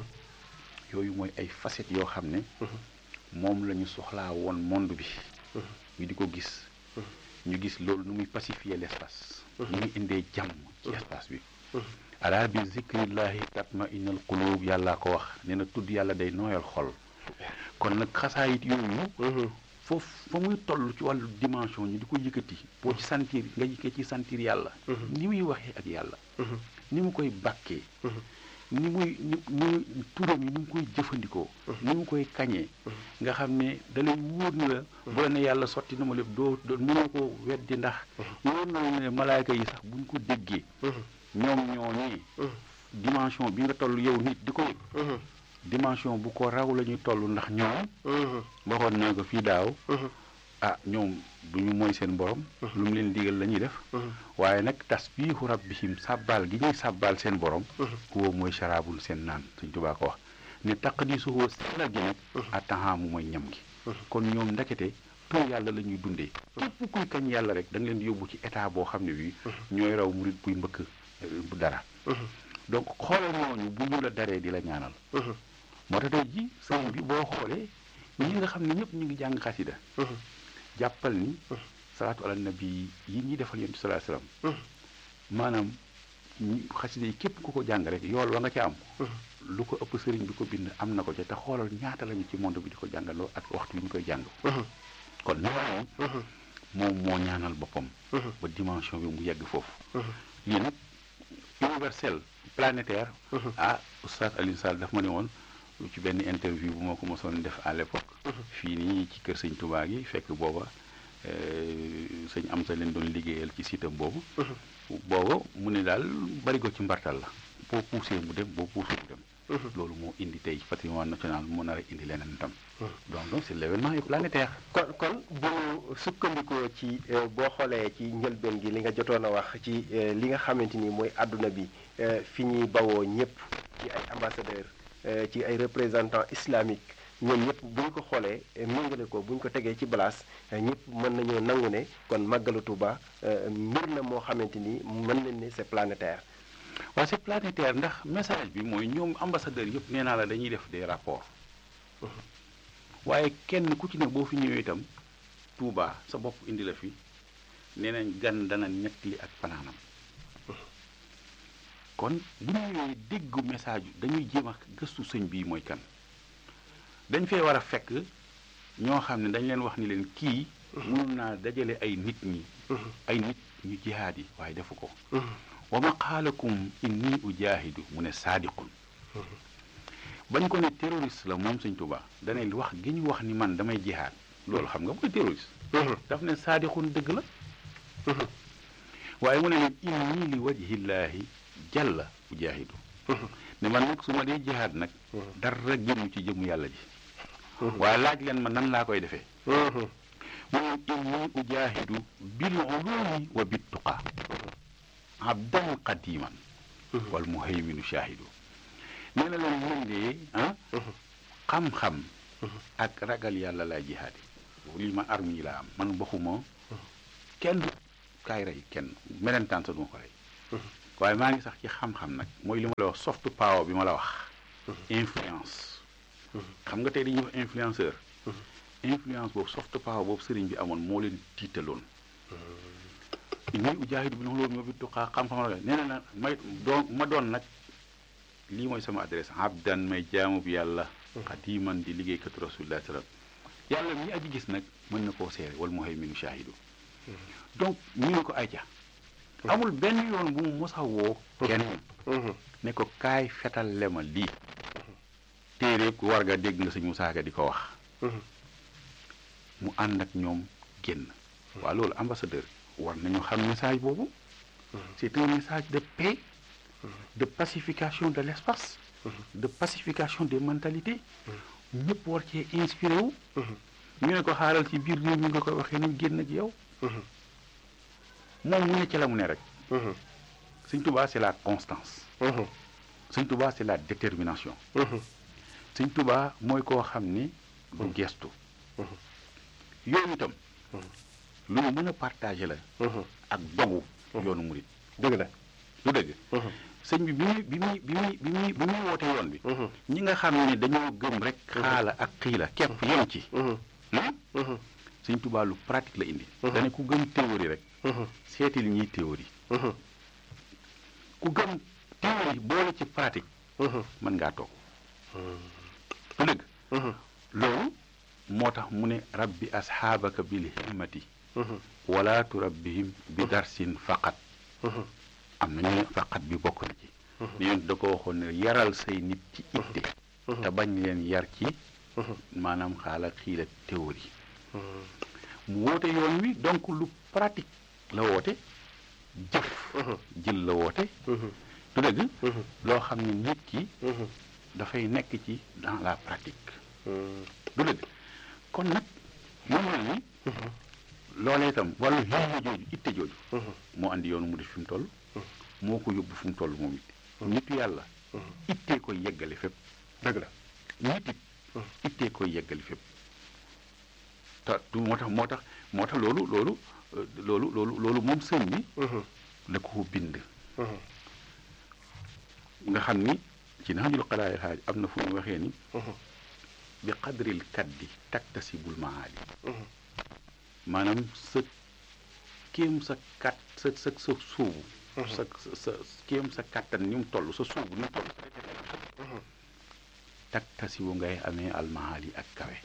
yooyu mooy ay facettes yoo xam ne moom la ñu soxlaa woon monde bi ñu di ko gis ñu gis loolu nu muy pacifier l'espace nu muy indee jàmm ci espace bi ala bi zikrillahi tatma innal qulub yàllaa ko wax nee na tudd yàlla day nooyal xol kon nag xasaayit yooyu foofu fa muy toll ci wàllu dimension ñu di ko yëkkati boo ci sentir nga yëkkee ci sentir yàlla ni muy waxee ak yàlla ni mu koy bàkkee ni muy ni muy turam yi ni mu koy jëfandikoo ni mu koy kañee nga xam ne da lay wóor ni la bu la ne yàlla sotti na ma lépp doo doo mënoo ko weddi ndax wóor na la ne malaayka yi sax buñ ko déggee ñoom ñooñee dimension bi nga toll yow nit di ko yëg dimension bu ko raw la ñuy toll ndax ñoom waxoon naa ko fii daaw ah ñoom du ñu mooy seen borom lu mu leen digal la ñuy def waaye nag tasbiihu rabbihim sàbbaal gi ñuy sàbbaal seen borom huwa mooy sharabul seen naan Sëñ Tuubaa ko wax ne taqdisuhu sellal gi nag attahaamu mooy ñam gi kon ñoom ndekete tur yàlla la ñuy dundee képp kuy kañ yàlla rek da nga leen di yóbbu ci état boo xam ne bii ñooy raw murit buy mbëkk dara donc xoolal ñooñu bu ñu la daree di la ñaanal moo tax tey ji sëriñ bi boo xoolee ñi nga xam ne ñëpp ñu ngi jàng xasida jàppal ni salaatu ala nabi yi ñuy defal yonent salaa salaam maanaam xasida yi képp ku ko jàng rek yool wa nga ca am lu ko ëpp sëriñ bi ko bind am na ko ca te xoolal ñaata lañu ci monde bi di ko jàngaloo ak waxtu yi ñu koy jàng kon ñooñu moom moo ñaanal boppam ba dimension bi mu yegg foofu lii nag universel planétaire ah oustaz Alioune Sall daf ma ne woon ci benn interview bu moo ko mosoon def à l'époque fii nii ci kër sëñ Touba gi fekk booba sëñ am sa leen doon liggéeyal ci sitam boobu booba mu ne daal bari ko ci mbartal la boo poussé mu dem boo poussé mu dem loolu moo indi tey patrimoine national moo nar a indi leneen tam donc donc c'est l'événement planétaire
kon kon bu sukkandikoo ci boo xoolee ci njëlbeen gi li nga jotoon a wax ci li nga xamante ni mooy àdduna bi fi ñuy bawoo ñëpp ci ay ambassadeurs ci ay représentants islamiques ñoom ñëpp bu ñu ko xoolee méngale ko bu ñu ko tegee ci balaas ñëpp mën nañoo nangu ne kon màggalu Tuuba mbir la moo xamante ni mën nañ ne c'est planétaire.
waaw c'est planétaire ndax message bi mooy ñoom ambassadeurs yëpp nee naa la dañuy def des rapports waaye kenn ku ci ne boo fi ñëwee itam Tuuba sa bopp indi la fi nee nañ gan dana ñettali ak fanaanam kon bu ñu ñëwee déggu message dañuy jéem a gëstu sëñ bii mooy kan dañ fee war a fekk ñoo xam ne dañ leen wax ni leen kii mënul naa dajale ay nit ñi ay nit ñu jihaad yi waaye defu ko wa maqaalakum inni ujaahidu mu ne saadiqun bañ ko ne terroriste la moom sëñ Tuubaa danay wax gi ñu wax ni man damay jihaad loolu xam nga mooy terroriste daf ne saadiqun dëgg la waaye mu ne leen inni li wajhillaahi jàlla ujaahidu ne man nag su ma dee jihaad nag dara génn ci jëmu yàlla ji waaye laaj leen ma nan laa koy defee mu ne inni ujaahidu bil ulumi wa bit tuqa abdan qadiman wal muhayminu shaahidu nee na leen mën de ah xam-xam ak ragal yàlla laa jihaadi lii ma arme yi laa am man waxuma kenn du kaay rey kenn melentaan sa duma ko rey waaye maa ngi sax ci xam-xam nag mooy li ma la wax soft power bi ma la wax influence xam nga tey dañuy wax influenceur influence boobu soft power boobu sëriñ bi amoon moo leen tiitaloon inni ujaahidu bi loolu moo bi tuqaa xam-xam la nee na nag may doon ma doon nag lii mooy sama adresse abdan may jaamu bi yàlla xadiman di liggéeykatu rasulillah sallam yàlla mi aji gis nag mën na koo seere wal muhayminu shahidu donc ñu ne ko ayca amul benn yoon bu mu mos a woo kenn ne ko kaay fetal lema lii téere ku war nga dégg nga sëñ Musaa Ka di ko wax mu ànd ak ñoom génn waaw loolu ambassadeur war nañu xam message boobu c'est un message de paix de pacification de l'espace de pacification des mentalités ñëpp war cee inspiré wu ñu ne ko xaaral ci biir réew mi nga koy waxee nañ génn ak yow moom mu ne ci la mu ne rek sëñ Tuubaa c'est la constance sëñ Tuubaa c'est la détermination sëñ Tuubaa mooy koo xam ni du gestu yoon itam lu mu mën a partagé la ak dogu yoonu murit
dëgg la
lu dëgg sëñ bi bi muy bi muy bi muy bi muy bi muy woote yoon bi ñi nga xam ne dañoo gëm rek xaala ak xiila képp yem ci sëñ Tuubaa lu pratique la indi dane ku gëm théorie rek seeti li ñuy théorie ku gëm théorie boole ci pratique mën ngaa toog lu dëgg loolu moo tax mu ne rabbi asxaabaka bil himmati wala turabbihim bi darsin faqat am na ñu ne faqat bi bokk na ci ne yoon da ko waxoon ne yaral say nit ci itte te bañ leen yar ci maanaam xaala xiila théorie mu woote yoon wi donc lu pratique la woote jëf jël la woote du dëgg loo xam ne nit ki dafay nekk ci dans la pratique du dëgg kon nag moom la ni loolee itam wàllu himma jooju itte jooju moo andi yoonu mu def fi mu toll moo ko yóbbu fu mu toll moom it nitu yàlla ittee koy yeggale fépp
dëgg la
nit it ittee koy yeggale fépp te du moo tax moo tax moo tax loolu loolu loolu loolu loolu moom sëñ bi la ko bind nga xam ni ci naxajul xalaay xaaj am na fu ñu waxee ni bi qadril kaddi taktasibul maali maanaam sa kéem sa kat sa sa sa suubu sa sa kéem sa kattan ni mu toll sa suubu ni mu toll taktasibu ngay amee almaali ak kawe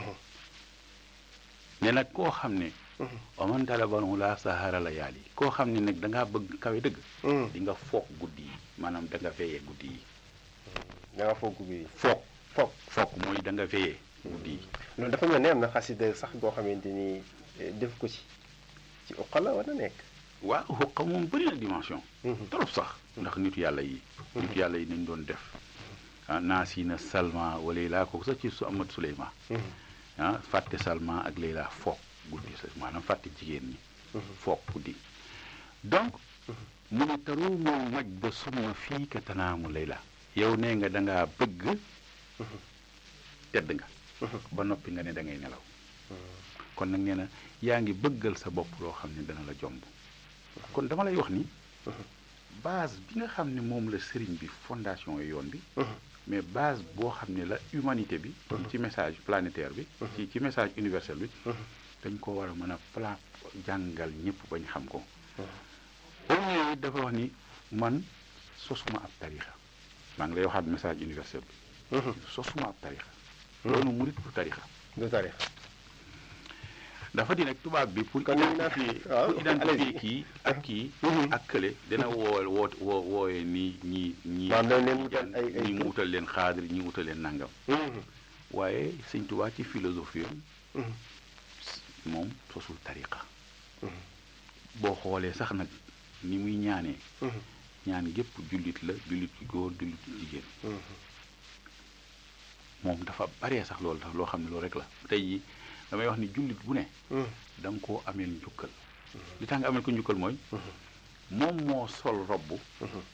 ne nag koo xam ne waman talabanu la sahara la yaali koo xam ne nag da ngaa bëgg kawe dëgg di nga foog guddi yi maanaam da nga veillé guddi yi
da nga foog guddi yi
foog
foog
foog mooy da nga veillé guddi yi
loolu dafa mel ne am na xasida sax goo xamante ni def ko ci ci uqala wala nekk
waaw xuqa moom bëri na dimension trop sax ndax nitu yàlla yi nitu yàlla yi nañ doon def ah naasina salma wa layla kooku sax ci su amat suleyma ah fàtte salma ak layla foog guddi sa maanaam fàtte jigéen ñi foog guddi donc mu ne taruumul maj ba summa fii ka tanaamu layla yow nee nga da ngaa bëgg tedd nga ba noppi nga ne da ngay nelaw kon nag nee na yaa ngi bëggal sa bopp loo xam ne dana la jomb kon dama lay wax ni base bi nga xam ne moom la sëriñ bi fondation yi yoon bi mais base boo xam ne la humanité bi ci message planétaire bi ci ci message universel bi dañ ko war a mën a pla jàngal ñëpp bañ xam ko au dafa wax ni man sosuma ab tarixa maa ngi lay waxaat message universel bi sosuma ab tarixa loolu murit bu tarixa
du tarix
dafa di nag tubaab bi pour
Kon ñu naan-
identifier
waaw,
pour identifier
allez-y.
kii ak kii ak kële dina woo woo woo wooyee ni ñi ñi
Waaw, dañ leen wutal ay- ay
ñi mu
tur.
wutal leen xaadir ñi wutal leen nangam waaye sëñ Tuubaa ci philosophie am moom sosul tariqa boo xoolee sax nag ni muy ñaanee ñaan gépp jullit la jullit ci góor jullit ci jigéen moom dafa baree sax loolu loo xam ne loolu rek la tey jii damay wax ni jullit bu ne da nga koo ameel njukkal li tax nga ameel ko njukkal mooy moom moo sol robbu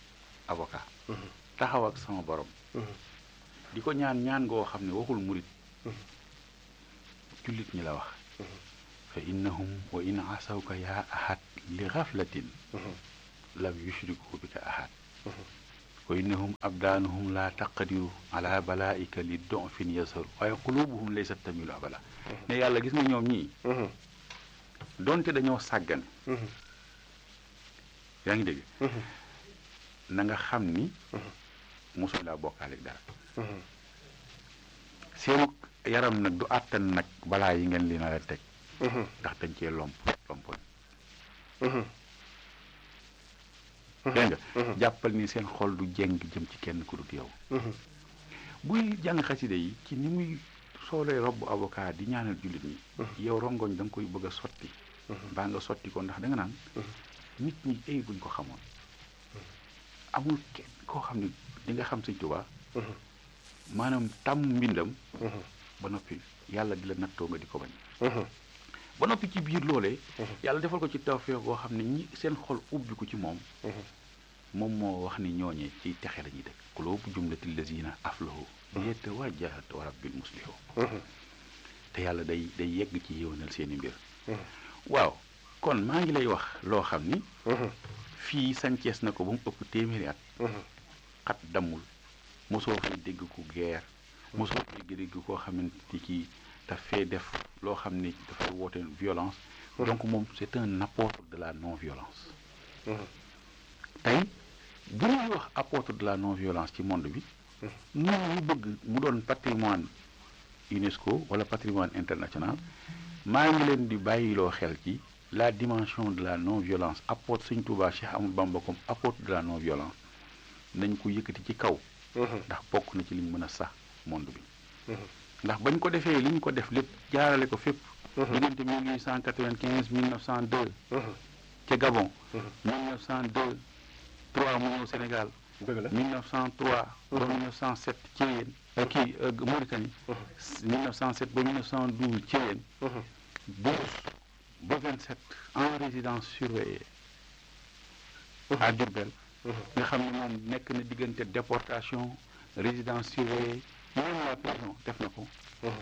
avocat taxaw ak sama borom di ko ñaan ñaan ngoo xam ne waxul murit jullit ñi la wax fa innahum wa in asawka yaa ahad li xaflatin lam yushriku bika ahad wa innahum abdaanuhum laa taqadiru ala balaika li donfin yasaru waaye qulubuhum laysat tamilu abala ne yàlla gis nga ñoom ñii donte dañoo sàggane yaa ngi dégg na nga xam ni mosuñ laa bokkaaleeg dara seenu yaram nag du àttan nag balaa yi ngeen li na la teg ndax dañ cee lomp lompoñ dégg nga jàppal ni seen xol du jeng jëm ci kenn ku dut yow buy jàng xaside yi ci ni muy soolee robb avocat di ñaanal jullit ñi yow rongoñ da nga koy bëgg a sotti baa nga sotti ko ndax da nga naan nit ñi ay buñ ko xamoon amul kenn koo xam ne di nga xam sëñ Tuubaa maanaam tàmm mbindam ba noppi yàlla di la nattoo nga di ko bañ ba noppi ci biir loolee yàlla defal ko ci tawfeex boo xam ne ñi seen xol ubbi ko ci moom moom moo wax ni ñooñee ci texe la ñuy dëkk kuloobu jumlatil lazina aflahu biyete wajjahat wa rabbil muslihu te yàlla day day yegg ci yéwénal seeni mbir waaw kon maa ngi lay wax loo xam ni fii sancees na ko ba mu ëpp téeméeri at xat dammul mosoo fay dégg ku guerre mosoo fay dégg koo xamante ni kii daf fee def loo xam ni dafay woote violence donc moom c'est un apôtre de la non violence tey bu ñuy wax apôtre de la non violence ci monde bi ñun ñu bëgg mu doon patrimoine UNESCO wala patrimoine international maa ngi leen di bàyyiloo xel ci la dimension de la non violence apôtre Sëñ Tuubaa Cheikh Amadou Bamba comme apôtre de la non violence nañ ko yëkkati ci kaw ndax bokk na ci liñ mën a sax monde bi ndax bañ ko defee li ñu ko def lépp jaarale ko fépp diggante 1895 1902 ca Gabon 1902 3 mu ñëw Sénégal 1903 ba 1907 ci yéen kii Mauritanie 1907 ba 1912 ci yéen bourse ba 27 en résidence surveillée à Diourbel nga xam ne moom nekk na diggante déportation résidence surveillée même la prison def na ko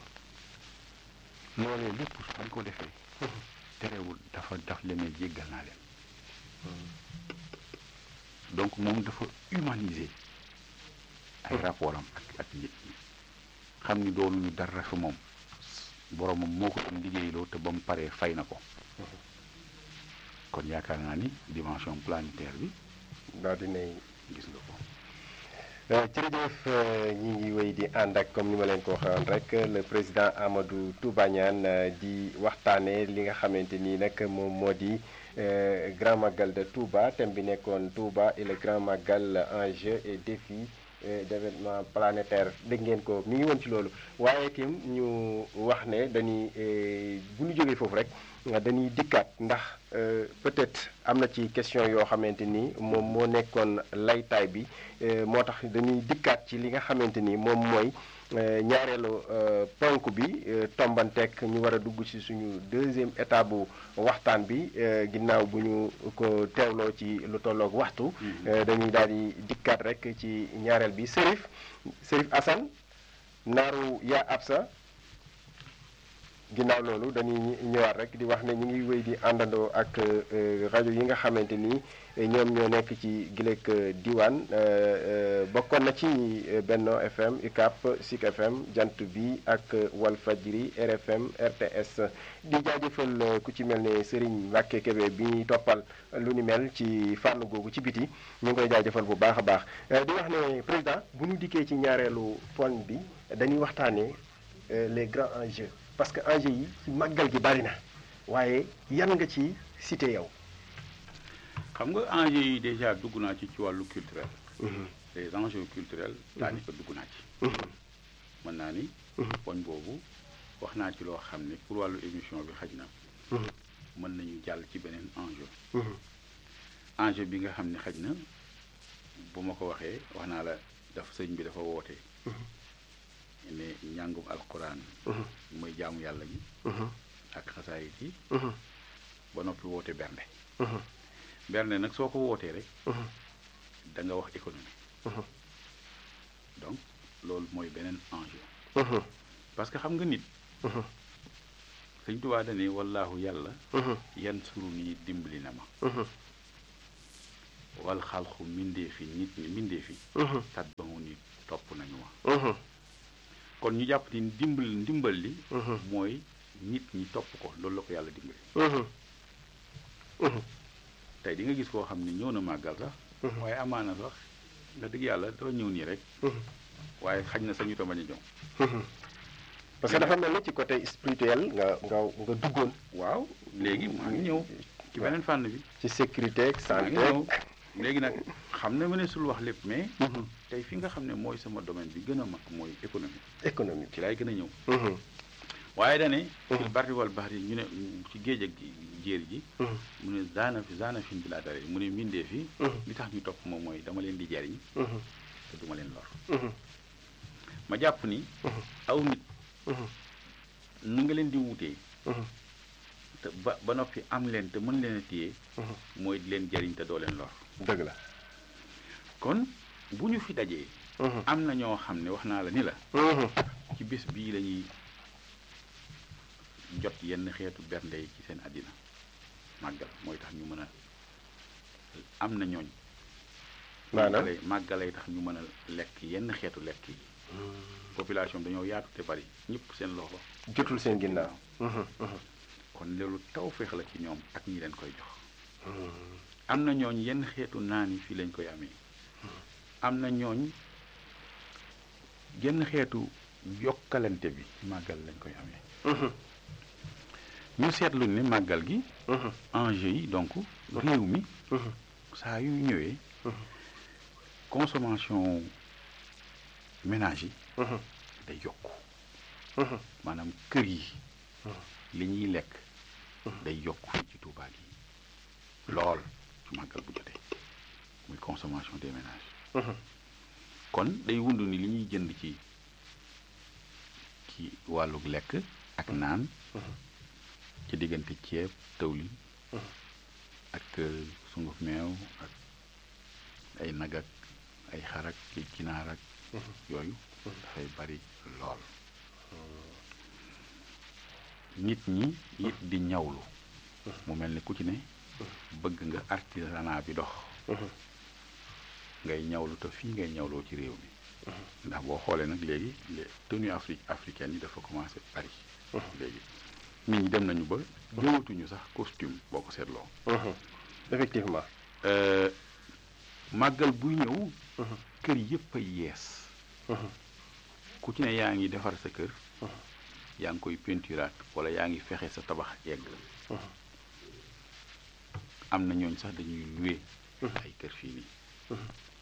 loolee lépp bañ ko defee terewul dafa daf leen jéggal naa leen donc moom dafa humaniser ay rapport am ak ak nit ñi xam ni doonu ñu dara fi moom boromam moo ko doon liggéeyloo te ba mu paree fay na ko kon yaakaar naa ni dimension planétaire bi
daal dinay
gis nga ko
jërëjëf ñi ngi wéy di ànd ak comme ni ma leen ko waxoon rek le président Amadou Touba Niane di waxtaanee li nga xamante ni nag moom moo di grand magal de Touba thème bi nekkoon Touba et le grand magal enjeux et défis d'événement planétaire dégg ngeen ko mi ngi woon ci loolu waaye tim ñu wax ne dañuy bu ñu jógee foofu rek dañuy dikkaat ndax peut-être am na ci question yoo xamante ni moom moo nekkoon laytaay bi moo tax dañuy dikkaat ci li nga xamante ni moom mooy ñaareelu ponk bi tombanteek ñu war a dugg ci suñu deuxième étape bu waxtaan bi ginnaaw bu ñu ko teewloo ci lu tolloog waxtu dañuy daal di dikkaat rek ci ñaareel bi Serif Serif Assane naaru yaa absa ginnaaw loolu dañuy ñëwaat rek di wax ne ñu ngi wéy di àndandoo ak rajo yi nga xamante ni ñoom ñoo nekk ci gileeg diwaan bokkoon na ci Benno FM UCAP SIC FM jant bi ak Walfadjri RFM RTS di jaajëfal ku ci mel ne Serigne Mbacke Kébé bi ñuy toppal lu ni mel ci fànn googu ci biti ñu ngi koy jaajëfal bu baax a baax di wax ne président bu ñu dikkee ci ñaareelu poñ bi dañuy waxtaanee les grands enjeux. parce que enjeux yi ci màggal gi bari na waaye yan nga ci cité yow.
xam nga enjeux yi déjà dugg naa ci ci wàllu culturel. les enjeux culturels. daanaka dugg naa ci. mën naa ni. poñ boobu wax naa ci loo xam ne pour wàllu émission bi xaj na. mën nañu jàll ci beneen enjeu. enjeu bi nga xam ne xaj na bu ma ko waxee wax naa la daf sëñ bi dafa woote. ne njàngum alquran mooy jaamu yàlla gi ak xasaayit yi ba noppi woote bernde bernde nag soo ko wootee rek da nga wax économie donc loolu mooy beneen enjeu parce que xam nga nit sëñ Tuubaa dane wallaahu yàlla yan suru nii dimbali na ma wal xalxu mbindee fi nit ñi mbindee fi tat ba mu ni topp nañu ma kon ñu jàpp ni dimbal ndimbal li mooy nit ñi topp ko loolu la ko yàlla dimbali tey di nga gis koo xam ne ñëw na màggal sax waaye amaana sax nga dëgg yàlla dafa ñëw nii rek waaye xaj na sañu ta bañ a ñëw
parce que dafa mel ni ci côté spirituel nga nga nga duggoon
waaw léegi maa ngi ñëw ci beneen fànn bi
ci sécurité ak
maa ngi
santé
ñëw léegi nag xam na mëneesul wax lépp mais tey fi nga xam ne mooy sama domaine bi gën a mag mooy économie
économique
ci laay gën a ñëw waaye dane fil barri wal bahri ñu ne ci géej ak jéer ji mu ne zaana fi zaana fin bi laa dare mu ne mbindee fi li tax ñu topp moom mooy dama leen di jariñ te duma leen lor ma jàpp ni aw nit nu nga leen di wutee te ba ba noppi am leen te mën leen a téye mooy di leen jariñ te doo leen lor
dëgg la
kon bu ñu fi dajee am na ñoo xam ne wax naa la ni la ci bés bii la ñuy jot yenn xeetu bernde yi ci seen àddina màggal mooy tax ñu mën a am na ñooñ
maanaam
màggalay màggalay tax ñu mën a lekk yenn xeetu lekk yi population bi dañoo yaatu te bari ñëpp seen loxo
jotul seen ginnaaw
kon loolu taw féex la ci ñoom ak ñi leen koy jox am na ñooñ yenn xeetu naan yi fii lañ koy amee am na ñooñ yenn xeetu yokkalante bi ci màggal lañ koy amee ñu seetlu ne màggal gi enjeu yi donc réew mi saa yu ñëwee consommation ménage yi day yokku maanaam kër yi li ñuy lekk day yokku fii ci Tuubaa gi lool ci màggal bu jotee muy consommation des ménages kon day wund ni li ñuy jënd ci ci wàllu lekk ak naan ci diggante ceeb tawlin ak sunguf meew ak ay nag ak ay xar ak ay ginaar ak yooyu dafay bari lool nit ñi it di ñawlu mu mel ni ku ci ne bëgg nga artisanat bi dox ngay ñawlu te fii ngay ñawloo ci réew mi ndax boo xoolee nag léegi les tenues afri africaines yi dafa commencé bari léegi nit ñi dem nañu ba jëwatuñu sax costume boo ko seetloo
effectivement
màggal buy ñëw kër yëpp a yees ku ci ne yaa ngi defar sa kër yaa ngi koy peinturaat wala yaa ngi fexe sa tabax yegg am na ñooñ sax dañuy loué ay kër fii nii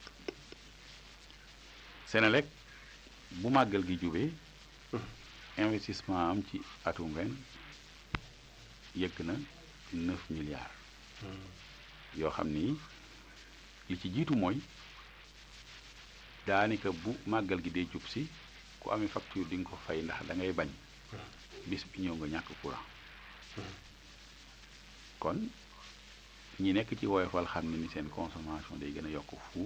Senelec bu màggal gi jubee investissement am ci atum ren yëgg na neuf milliards yoo xam ni li ci jiitu mooy daanaka bu màggal gi dee jub si ku amee facture di nga ko fay ndax da ngay bañ bis bi ñëw nga ñàkk courant kon ñi nekk ci woyofal xam ne ni seen consommation day gën a yokk fuuf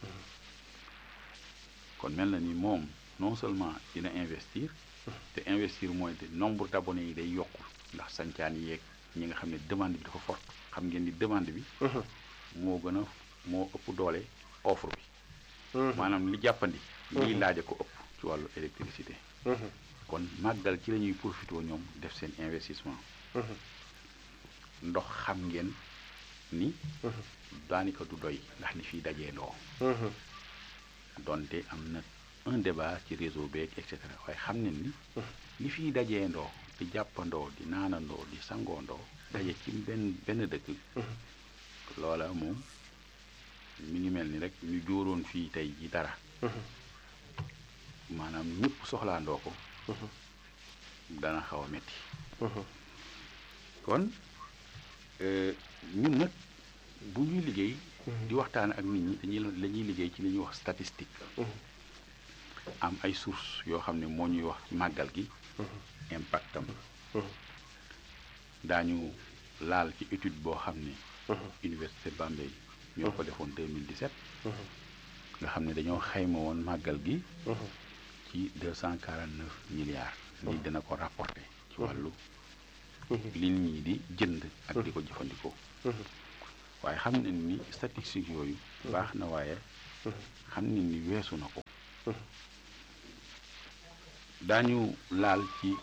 kon mel na ni moom non seulement dina investir te investir mooy te nombre d'abonnés yi day yokk ndax sancaan yeeg ñi nga xam ne demande bi dafa forte xam ngeen ni demande bi moo gën a moo ëpp doole offre bi maanaam li jàppandi liy laaja ko ëpp ci wàllu électricité kon màggal ci la ñuy profité ñoom def seen investissement ndox xam ngeen ni daanaka du doy ndax li fiy dajee ndoo donte am na un débat ci réseau beeg et cetera waaye xam ne ni li fiy dajee ndoo di jàppandoo di naanandoo di sangoondoo daje ci benn benn dëkk loola moom mi ngi mel ni rek ñu jóoroon fii tey ji dara maanaam ñëpp soxlaandoo ko dana xaw a metti kon ñun nag bu ñuy liggéey di waxtaan ak nit ñi dañuy la ñuy liggéey ci li ñuy wax statistique am ay sources yoo xam ne moo ñuy wax màggal gi impact am daañu laal ci étude boo xam ne université Bambey ñoo ko defoon 2017 nga xam ne dañoo xayma woon màggal gi ci 249 milliards lii dana ko rapporter ci wàllu li nit ñi di jënd ak di ko jëfandikoo waaye xam nañ ni statistique yooyu baax na waaye xam nañ ni weesu na ko daañu laal ci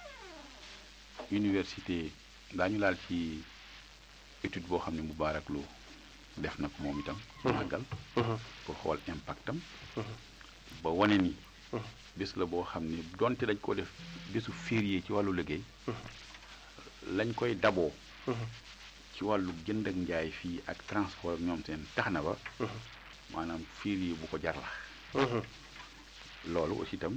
université daañu laal ci étude boo xam ne Moubarak Lo def na ko moom itam màggal pour xool impact am ba wane ni bés la boo xam ne donte dañ ko def bésu férié ci wàllu liggéey lañ koy daboo ci wàllu jënd ak njaay fii ak transport ñoom seen tax na ba maanaam férié bu ko jar la loolu aussi itam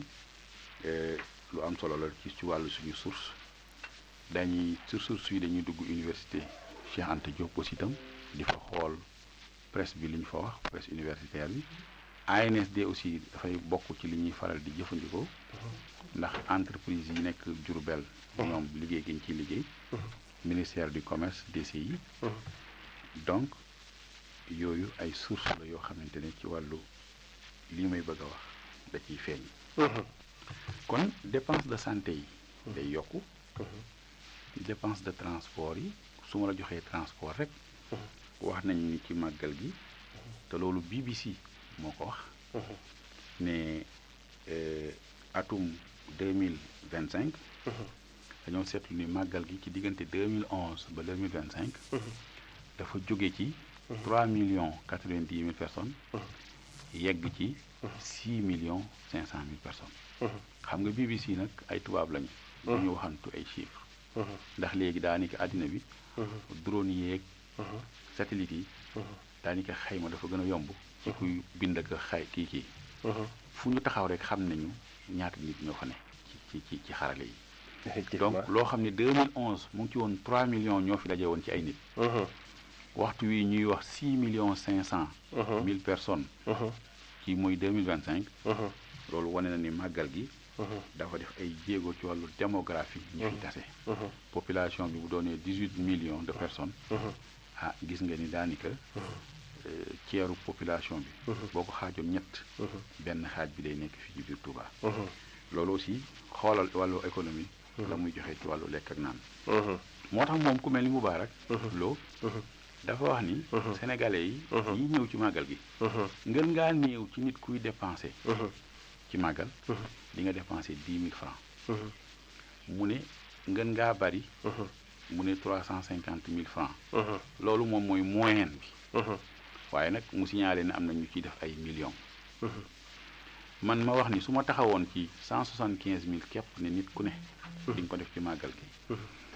lu am solo la ci ci wàllu suñu source dañuy sur source yi dañuy dugg université Cheikh Anta Diop aussi itam di fa xool presse bi li ñu fa wax presse universitaire bi ANSD aussi dafay bokk ci li ñuy faral di jëfandikoo ndax entreprise yi nekk Diourbel ñoom liggéey gi ñu ciy liggéey ministère du commerce DCI donc yooyu ay source la yoo xamante ne ci wàllu li may bëgg a wax da ciy feeñ kon dépense de santé yi day yokku dépense de transport yi su ma la joxee transport rek wax nañ ni ci màggal gi te loolu BBC moo ko wax ne atum deux mille vingt cinq dañoo seetlu ni màggal gi ci diggante deux mille onze ba deux mille vingt cinq dafa jóge ci trois millions quatre vingt dix mille personnes yegg ci six millions cinq cent mille personnes xam nga BBC nag ay tubaab lañu ñu waxantu ay chiffres ndax léegi daanaka àddina bi drone yeeg satellite yi daanaka xayma dafa gën a yomb ci kuy bind ak xay kii kii fu ñu taxaw rek xam nañu ñaata nit ñoo fa ne ci ci ci xarale yi donc loo xam ne 2011 mu ngi ci woon 3 millions ñoo fi daje woon ci ay nit waxtu wi ñuy wax 6 millions 500 mille personnes ci muy 2025 loolu wane na ni màggal gi dafa def ay jéego ci wàllu démographie ñu fi tase population bi bu doonee 18 millions de personnes ah gis nga ni daanaka ceeru population bi boo ko xaajoon ñett benn xaaj bi day nekk fii ci biir Touba loolu aussi xoolal wàllu économie la muy joxe ci wàllu lekk ak naan moo tax moom ku mel ni Moubarak Lo dafa wax ni sénégalais yi yi ñëw ci màggal gi ngën ngaa néew ci nit kuy dépensé ci màggal di nga dépensé dix mille francs mu ne ngën ngaa bari mu ne trois cent cinquante mille francs loolu moom mooy moyenne bi waaye nag mu signalé ne am na ñu ciy def ay millions man ma wax ni su ma taxawoon ci cent soixante quinze mille képp ne nit ku ne di nga ko def ci màggal gi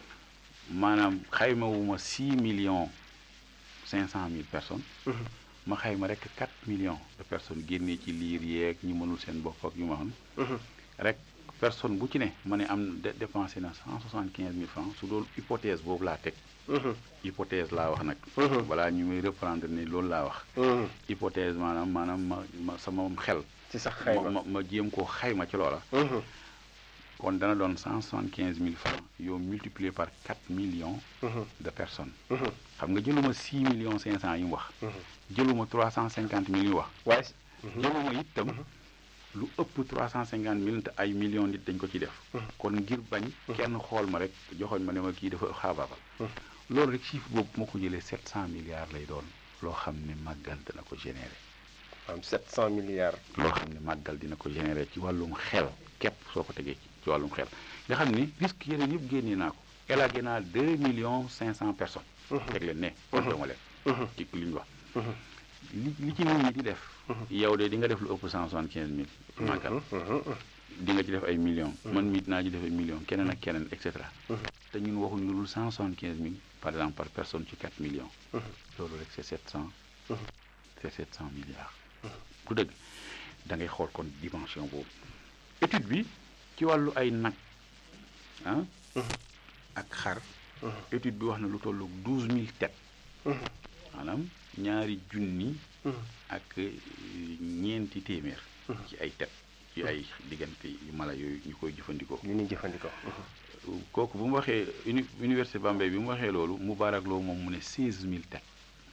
maanaam xaymawuma six millions cinq cent mille personnes ma xayma rek quatre millions de personnes génnee ci liir yeeg ñi mënul seen bopp ak yu ma xam rek personne bu ci ne ma ne am dépensé na cent soixante quinze mille francs su doon hypothèse boobu laa teg hypothèse laa wax nag voilà ñu muy reprendre ne loolu laa wax hypothèse maanaam maanaam ma ma sama xel
ci sax xayma
ma ma jéem koo xayma ci loola kon dana doon cent soixante quinze mille francs yow multiplié par quatre millions de personnes xam nga jëluma six millions cinq cent yi mu wax jëluma trois cent cinquante mille yu wax
waaye
jëluma itam lu ëpp trois cent cinquante mille te ay millions nit dañ ko ci def kon ngir bañ kenn xool ma rek joxoñ ma ne ma kii dafa xaabaabal loolu rek chiffre boobu moo ko jëlee sept cent milliards lay doon loo xam ne màggal dina ko généré
am sept cent milliards
loo xam ne màggal dina ko généré ci wàllum xel képp soo ko tegee ci wàllum xel nga xam ni risque yeneen yëpp génnee naa ko élagé naa deux millions cinq cent personnes teg leen ne kontoma leen ci li ñu wax li li ci nit ñi di def yow de di nga def lu ëpp cent soixante quinze mille màggal di nga ci def ay millions man mii dinaa ci def ay millions keneen ak keneen et cetera te ñun waxuñ lu dul cent soixante quinze mille par exemple par personne ci quatre millions loolu rek c'est sept cent c'est sept cent milliards du dëgg da ngay xool kon dimension boobu étude bi ci wàllu ay nag ah ak xar étude bi wax na lu tollu douze mille têtes maanaam ñaari junni ak ñeenti téeméer ci ay têtes ci ay diggante yu mala yooyu ñu koy jëfandikoo
yu ñuy jëfandikoo
kooku bu mu waxee uni université Bambey bi mu waxee loolu Moubarak Lo moom mu ne seize mille têtes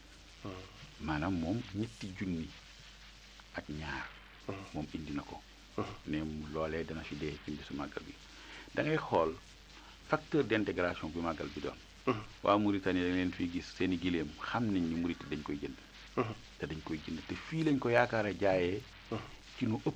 maanaam moom ñetti junni ak ñaar moom indi na ko ne loolee dana fi dee ci bisu màggal bi da ngay xool facteur d'intégration bi màggal bi doon waa Mauritanie dañ leen fiy gis seen i gileem xam nañ ni Mauritanie dañ koy jënd te dañ koy jënd te fii lañ ko yaakaar a jaayee ci nu ëpp